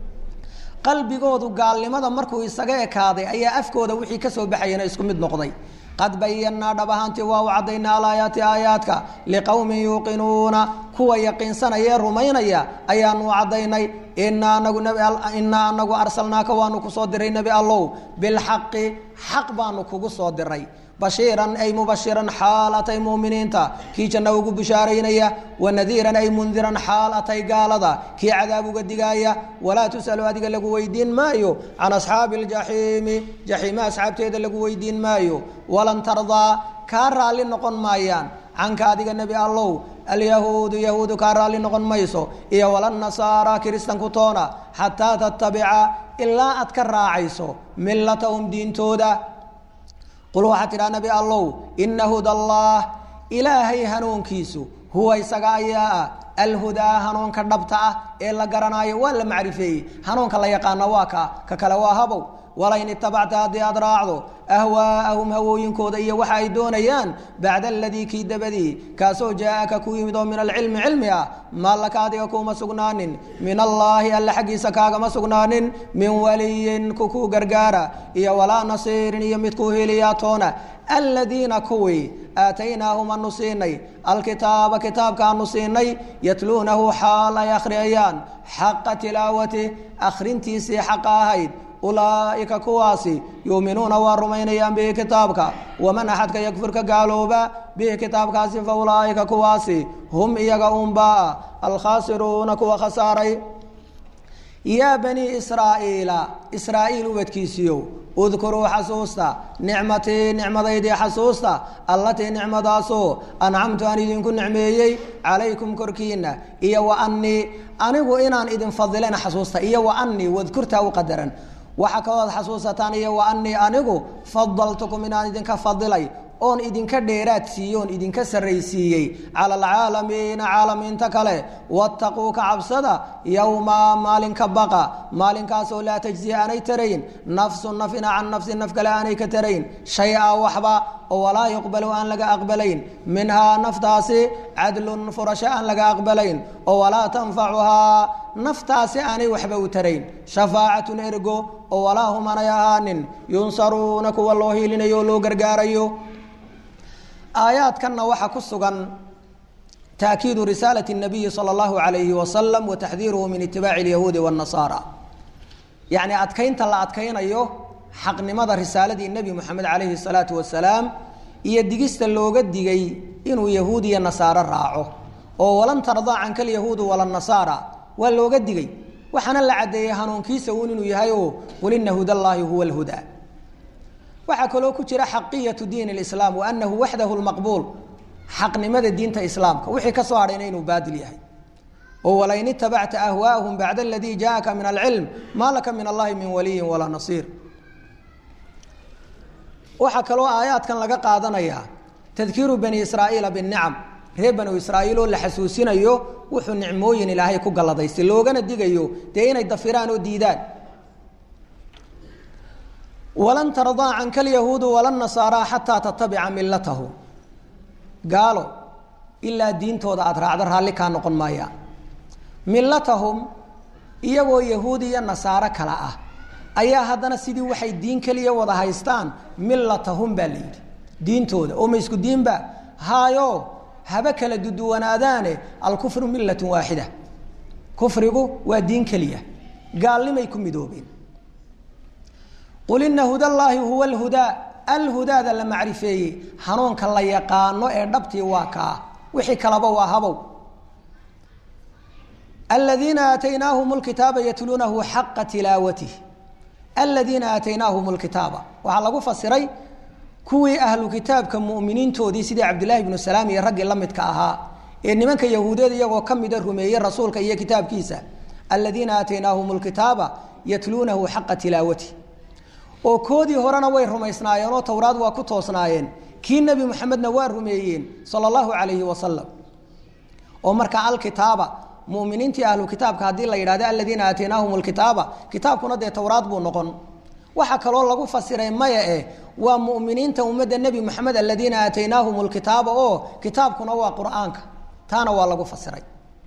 A: qalbigoodu gaalnimada markuu isaga ekaaday ayaa afkooda wixii ka soo baxayana isku mid noqday qad bayanaa dhab ahaantii waa u caddaynaa alaayaati aayaadka liqowmin yuuqinuuna kuwa yaqiinsanaya rumaynaya ayaanu caddaynay inaa anagu inaa anagu arsalnaaka waanu kusoo diray nebi allow bilxaqi xaq baanu kugu soo diray bashiiran ay mubashiran xaal atay muuminiinta kii janno ugu bishaaraynaya wanadiiran ay mundiran xaal atay gaalada kii cadaab uga digaaya walaa tus'alu adiga lagu weydiin maayo can asxaabi aljaxiimi jaxiime asxaabteeda lagu weydiin maayo walan tardaa kaa raalli noqon maayaan canka adiga nebi allow alyahuudu yahuudu kaa raalli noqon mayso iyo walannasaara kiristanku toona xataa tattabica ilaa aad ka raacayso millatahum diintooda qul waxaa tidhaha nabi allow ina huda allah ilaahay hanuunkiisu huwa isaga ayaa ah alhudaa hanuunka dhabta ah ee la garanaayo waa la macrifeeyey hanuunka la yaqaana waa ka ka kale waa habow walain itabacta haddii aad raacdo ahwaa'ahum hawooyinkooda iyo waxa ay doonayaan bacda aladii kii dabadii kaasoo jaaaka ku yimid oo min alcilmi cilmi ah maa laka adiga kuuma sugnaanin min allaahi alla xaggiisa kaagama sugnaanin min waliyin kukuu gargaara iyo walaa nasiirin iyo midkuu heliyaa toona aladiina kuwii aataynaahum anu siinay alkitaaba kitaabkaanu siinay yatluunahu xaal ay akhriyayaan xaqa tilaawati akhrintiisii xaqa ahayd ulaaئika kuwaasi yuuminuuna waa rumaynayaan bihi kitaabka waman axadka yakfur ka gaalooba bihi kitaabkaasi fa ulaaئika kuwaasi hum iyaga unbaa alkhaasiruuna kuwa khasaaray yaa banii israa'iila israa'iil ubadkiisiiyow udkuruu xasuusta nicmatii nicmadaydii xasuusta allatii nicmadaasoo ancamtu aan idinku nicmeeyey calaykum korkiina iyo wa anii anigu inaan idin fadilana xasuusta iyo wa anii wadkurtaa u qadaran waxaa kalooad xasuusataan iyo wa anii anigu fadaltukum inaan idinka fadilay oon idinka dheeraad siiye oon idinka sarraysiiyey cala alcaalamiina caalamiinta kale wattaquu ka cabsada yowma maalinka baqa maalinkaasoo laa tajziya aanay tarayn nafsu nafina can nafsin naf kale aanay ka tarayn shay-a waxba oo walaa yuqbalu aan laga aqbalayn minhaa naftaasi cadlun furasho aan laga aqbalayn oo walaa tanfacuhaa naftaasi aanay waxba u tarayn shafaacatun ergo oo walaa hum aanay ahaanin yunsaruuna kuwa loo hiilinayo oo loo gargaarayo aayaadkanna waxaa ku sugan taakiidu risaalati الnabiyi salى اllahu alayhi wasalam wa taxdiiruhu min itibaaci اlyahuudi wالnasaara yacni adkaynta la adkaynayo xaqnimada risaaladii nebi moxamed calayhi الsalaatu wasalaam iyo digista looga digay inuu yahuud iyo nasaaro raaco oo walan tardaa canka alyahuudu wala nasaara waa looga digay waxaana la caddeeyey hanuunkiisa uun inuu yahay oo qul ina huda allaahi huwa اlhudaa waxaa kaloo ku jira xaqiyatu diin اlislaam wa anahu waxdahu lmaqbuul xaqnimada diinta islaamka wixii ka soo hadhayna inuu baadil yahay oo walain itabacta ahwaahum bacda aladii jaaka min alcilm maa laka min allahi min waliyin walaa nasiir waxaa kaloo aayaadkan laga qaadanayaa tadkiiru bani israa'iila binicam reer banu israa'iil oo la xasuusinayo wuxuu nicmooyin ilaahay ku galladaystay loogana digayo dee inay dafiraan oo diidaan walan tardaa canka alyahuudu wala nasaara xataa tatabica milatahu
B: gaalo ilaa diintooda aada raacdo raalli kaa noqon maayaan millatahum iyagoo yahuud iyo nasaaro kale ah ayaa haddana sidii waxay diin keliya wada haystaan millatahum baa la yidhi diintooda oo ma isku diinba haayo haba kala duduwanaadaane alkufru millatun waaxida kufrigu waa diin keliya gaalnimay ku midoobeen qul ina hudallaahi huwa alhudaa alhudaada la macrifeeyey hanuunka la yaqaano ee dhabtii waa kaa wixii kalaba waa habow aladiina aataynaahum lkitaaba yatluunahu xaqa tilaawatih aladiina aataynaahum lkitaaba waxaa lagu fasiray kuwii ahlu kitaabka muminiintoodii sidii cabdillaahi bnu salaam iyo raggii la midka ahaa ee nimanka yahuudeed iyagoo ka mida rumeeyey rasuulka iyo kitaabkiisa aladiina aataynaahum lkitaaba yatluunahu xaqa tilaawatih oo koodii horena way rumaysnaayeen oo towraad waa ku toosnaayeen kii nebi moxamedna waa rumeeyeen sala allahu calayhi wasalam oo markaa alkitaaba muminiintii ahlu kitaabka haddii la yidhahdo aladiina aataynaahum lkitaaba kitaabkuna dee towraad buu noqon waxaa kaloo lagu fasiray maya eh waa muminiinta ummadda nebi moxamed aladiina aataynaahum lkitaaba oo kitaabkuna waa qur-aanka taana waa lagu fasiray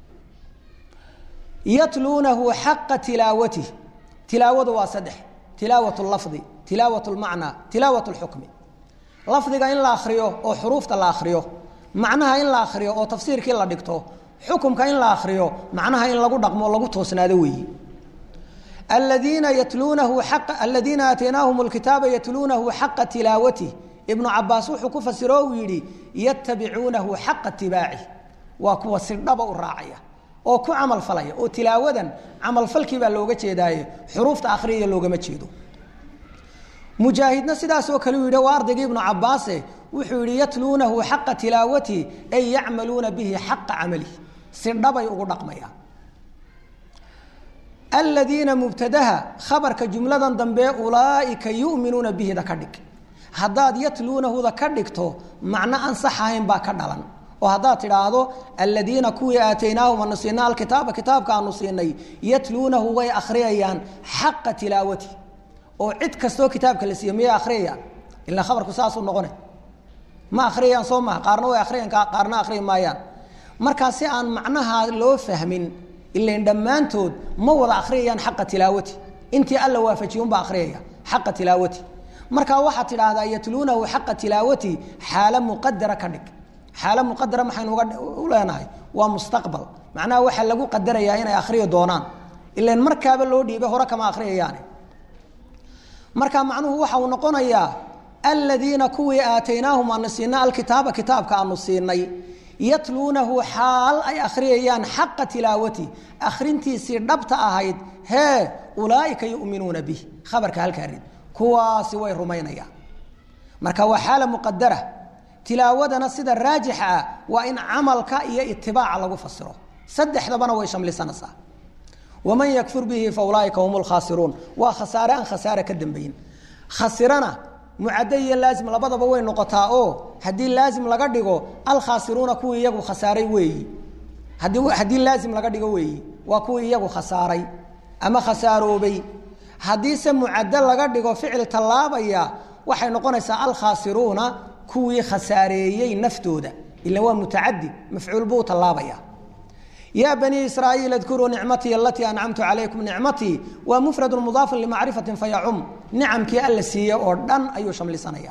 B: yatluunahu xaqa tilaawatih tilaawadu waa saddex tilaawat lafdi tilaawat lmacnaa tilaawat lxukmi lafdiga in la akriyo oo xuruufta la akriyo macnaha in la akriyo oo tafsiirkii la dhigto xukumka in la akriyo macnaha in lagu dhaqmo o lagu toosnaado weeyi aladiina yatluunahu aa aladiina aataynaahum lkitaaba yatluunahu xaqa tilaawatih ibnu cabaas wuxuu ku fasiro uu yidhi yatabicuunahu xaqa tibaaci waa kuwa si dhaba u raacaya oo ku camal falaya oo tilaawadan camalfalkii baa looga jeedaaye xuruufta akriyaya loogama jeedo mujaahidna sidaasoo kale u yidhi waa ardaygii ibnu cabaase wuxuu yihi yatluunahu xaqa tilaawatihi ay yacmaluuna bihi xaqa camalihi si dhabay ugu dhaqmayaan aladiina mubtadaha khabarka jumladan dambe ulaaika yuminuuna bihida ka dhig haddaad yatluunahuda ka dhigto macno aan sax ahayn baa ka dhalan oo haddaad tidhaahdo aladiina kuwii aataynaahum anu siinay alkitaaba kitaabka aanu siinay yatluunahu way akhriyayaan xaqa tilaawati oo cid kastoo kitaabka la siiye miyay akhriyayaan ilaa khabarku saasuu noqona ma akhriyayaan soo maha qaarna way akriyan qaarna akhriyi maayaan markaa si aan macnaha loo fahmin ilan dhammaantood ma wada akhriyayaan xaqa tilaawati intii alla waafajiye unbaa akhriyaya xaqa tilaawati markaa waxaad tidhaahdaa yatluunahu xaqa tilaawati xaalo muqadara ka dhig xaalo muqadara maxaynu uga u leenahay waa mustaqbal macnaha waxaa lagu qadarayaa inay akhriyi doonaan ilan markaaba loo dhiibay hore kama akhriyayaane marka macnuhu waxa uu noqonayaa aladiina kuwii aataynaahum aanu siinay alkitaaba kitaabka aanu siinay yatluunahu xaal ay akhriyayaan xaqa tilaawati akhrintiisii dhabta ahayd hee ulaaika yuminuuna bih khabarka halkaa rid kuwaasi way rumaynayaan marka waa xaala muqadara tilaawadana sida raajixa ah waa in camalka iyo itibaaca lagu fasiro saddexdabana way shamlisanaysaa waman yakfur bihi fa ulaaika hum lkhaasiruun waa khasaare aan khasaare ka dambayin khasirana mucaddo iyo laazim labadaba way noqotaa oo haddii laazim laga dhigo alkhaasiruuna kuwii iyagu khasaaray weeyi haddii haddii laazim laga dhigo weeyi waa kuwii iyagu khasaaray ama khasaaroobay haddiise mucaddo laga dhigo ficil tallaabaya waxay noqonaysaa alkhaasiruuna kuwii khasaareeyey naftooda ila waa mutacadi mafcuul buu tallaabaya ya banii israaiil adkuruu nicmatii alatii ancamtu calaykum nicmatii waa mufradu mudaafun limacrifatin fayacum nicamkii alla siiye oo dhan ayuu shamlisanaya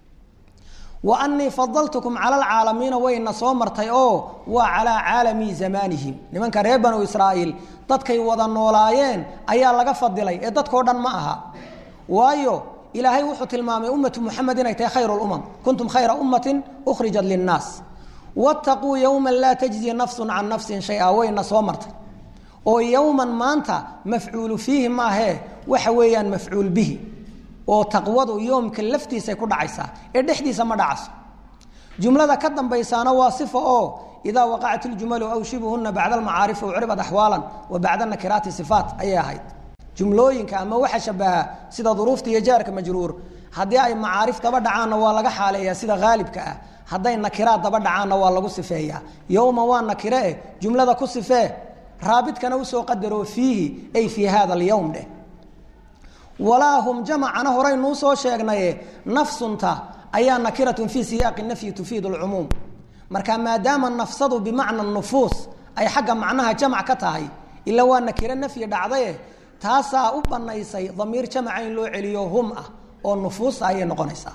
B: wa anii fadaltukum cala alcaalamiina wayna soo martay oo waa calaa caalami zamaanihim nimanka reer banu israa'iil dadkay wada noolaayeen ayaa laga fadilay ee dadkao dhan ma aha waayo ilaahay wuxuu tilmaamay ummatu muxamed inay tahay khayr lumam kuntum khayra ummatin ukhrijat linnaas wattaquu yowman laa tajzi nafsun can nafsin shay-a wayna soo martay oo yowman maanta mafcuulu fiihi maahee waxa weeyaan mafcuul bihi oo taqwadu yoomka laftiisay ku dhacaysaa ee dhexdiisa ma dhacayso jumlada ka dambaysaana waa sifa oo idaa waqacat iljumalu aw shibuhuna bacda almacaarifi ucribat axwaalan wa bacda nakiraati sifaat ayay ahayd jumlooyinka ama waxa shabaha sida duruufta iyo jaarka majruur haddii ay macaarif daba dhacaanna waa laga xaaleeyaa sida haalibka ah hadday nakiraad daba dhacaanna waa lagu sifeeyaa yowma waa nakire eh jumlada ku sifee raabidkana usoo qadaro fiihi ay fii hada alyowm dheh walaa hum jamacana horeynuu soo sheegnaye nafsunta ayaa nakiratun fii siyaaqi nafyi tufiid lcumuum marka maadaama nafsadu bimacna nufuus ay xagga macnaha jamac ka tahay ila waa nakiro nafyi dhacdaye taasaa u banaysay damiir jamaca in loo celiyo hum ah oo nufuusta ayay noqonaysaa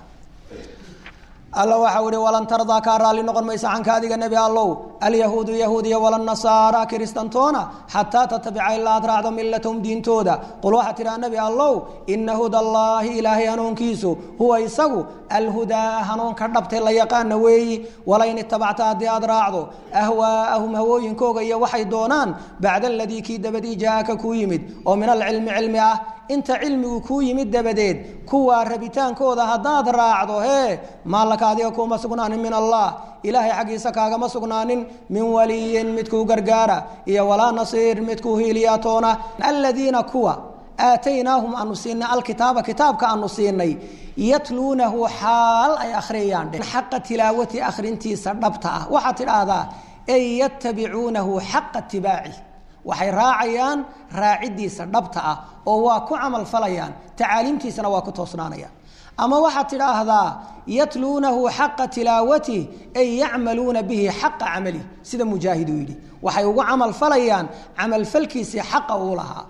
B: alla waxau ihi walan tardaa kaa raalli noqon maysa canka adiga nebi allow alyahuudu yahuudiya walanasaara kiristantoona xataa tatabica ilaa aad raacdo milatahum diintooda qul waxaa tidhaha nebi allow ina huda allaahi ilaahay hanuunkiisu huwa isagu alhudaa hanuunka dhabtay la yaqaana weeyi walain itabacta haddii aad raacdo ahwaa'ahum hawooyinkooga iyo waxay doonaan bacda aladii kii dabadii jaaaka kuu yimid oo min alcilmi cilmi ah inta cilmigu kuu yimid dabadeed kuwaa rabitaankooda haddaad raacdo hee maalaka adiga kuuma sugnaanin min allah ilaahay xaggiisa kaagama sugnaanin min waliyin midkuu gargaara iyo walaa nasiir midkuu hiiliyaatoona aladiina kuwa aataynaahum aanu siinay alkitaaba kitaabka aanu siinay yatluunahu xaal ay akhriyayaan dhe xaqa tilaawati akhrintiisa dhabta ah waxaad tidhaahdaa ay yatabicuunahu xaqa tibaaci waxay raacayaan raacidiisa dhabta ah oo waa ku camal falayaan tacaaliimtiisana waa ku toosnaanayaan ama waxaad tidhaahdaa yatluunahu xaqa tilaawatih ay yacmaluuna bihi xaqa camali sida mujaahid uu yidhi waxay ugu camal falayaan camalfalkiisii xaqa uu lahaa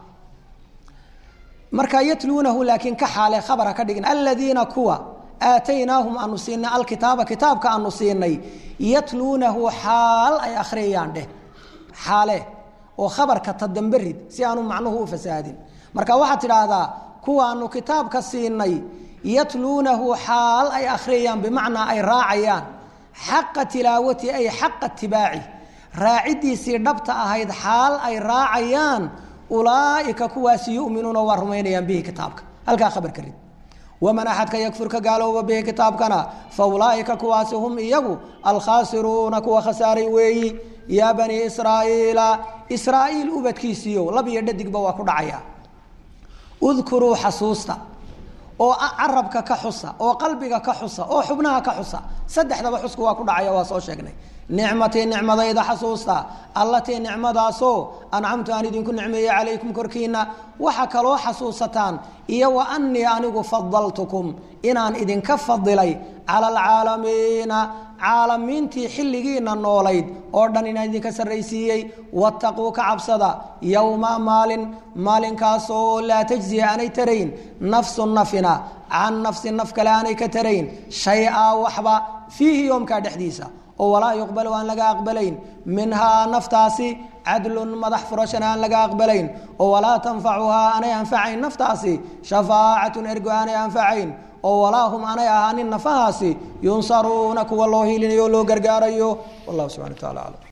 B: marka yatluunahu laakiin ka xaale khabara ka dhigin aladiina kuwa aataynaahum aanu siinay alkitaaba kitaabka aanu siinay yatluunahu xaal ay akhriyayaan dheh xaale oo khabarka tadambe rid si aanu macnuhu u fasaadin marka waxaad tidhaahdaa kuwaanu kitaabka siinay yatluunahu xaal ay akhriyayaan bimacnaa ay raacayaan xaqa tilaawati ay xaqa tibaaci raacidiisii dhabta ahayd xaal ay raacayaan ulaaika kuwaasi yuminuuna waa rumaynayaan bihi kitaabka halkaa khabarka rid waman axadka yakfur ka gaalooba bihi kitaabkana fa ulaaika kuwaasi hum iyagu alkhaasiruuna kuwa khasaaray weeyi yaa bani israa'iila israa'iil ubadkiisiiyo lab iyo dhadigba waa ku dhacaya udkuruu xasuusta oo carabka ka xusa oo qalbiga ka xusa oo xubnaha ka xusa saddexdaba xusku waa ku dhacaya waa soo sheegnay nicmatii nicmadayda xasuusta allatii nicmadaasoo ancamtu aan idinku nicmeeyey calaykum korkiina waxa kaloo xasuusataan iyo wa anii anigu fadaltukum inaan idinka fadilay cala alcaalamiina caalamiintii xilligiina noolayd oo dhan inaan idinka sarraysiiyey wattaquu ka cabsada yowma maalin maalinkaasoo laa tajziya aanay tarayn nafsu nafina can nafsi naf kale aanay ka tarayn shay-a waxba fiihi yoomkaa dhexdiisa oo walaa yuqbalu aan laga aqbalayn minhaa naftaasi cadlun madax furashana aan laga aqbalayn oo walaa tanfacuhaa aanay anfacayn naftaasi shafaacatun ergo aanay anfacayn oo walaa hum aanay ahaanin nafahaasi yunsaruuna kuwa loo hilinayo o loo gargaarayo wallahu subxana wa tacala aclam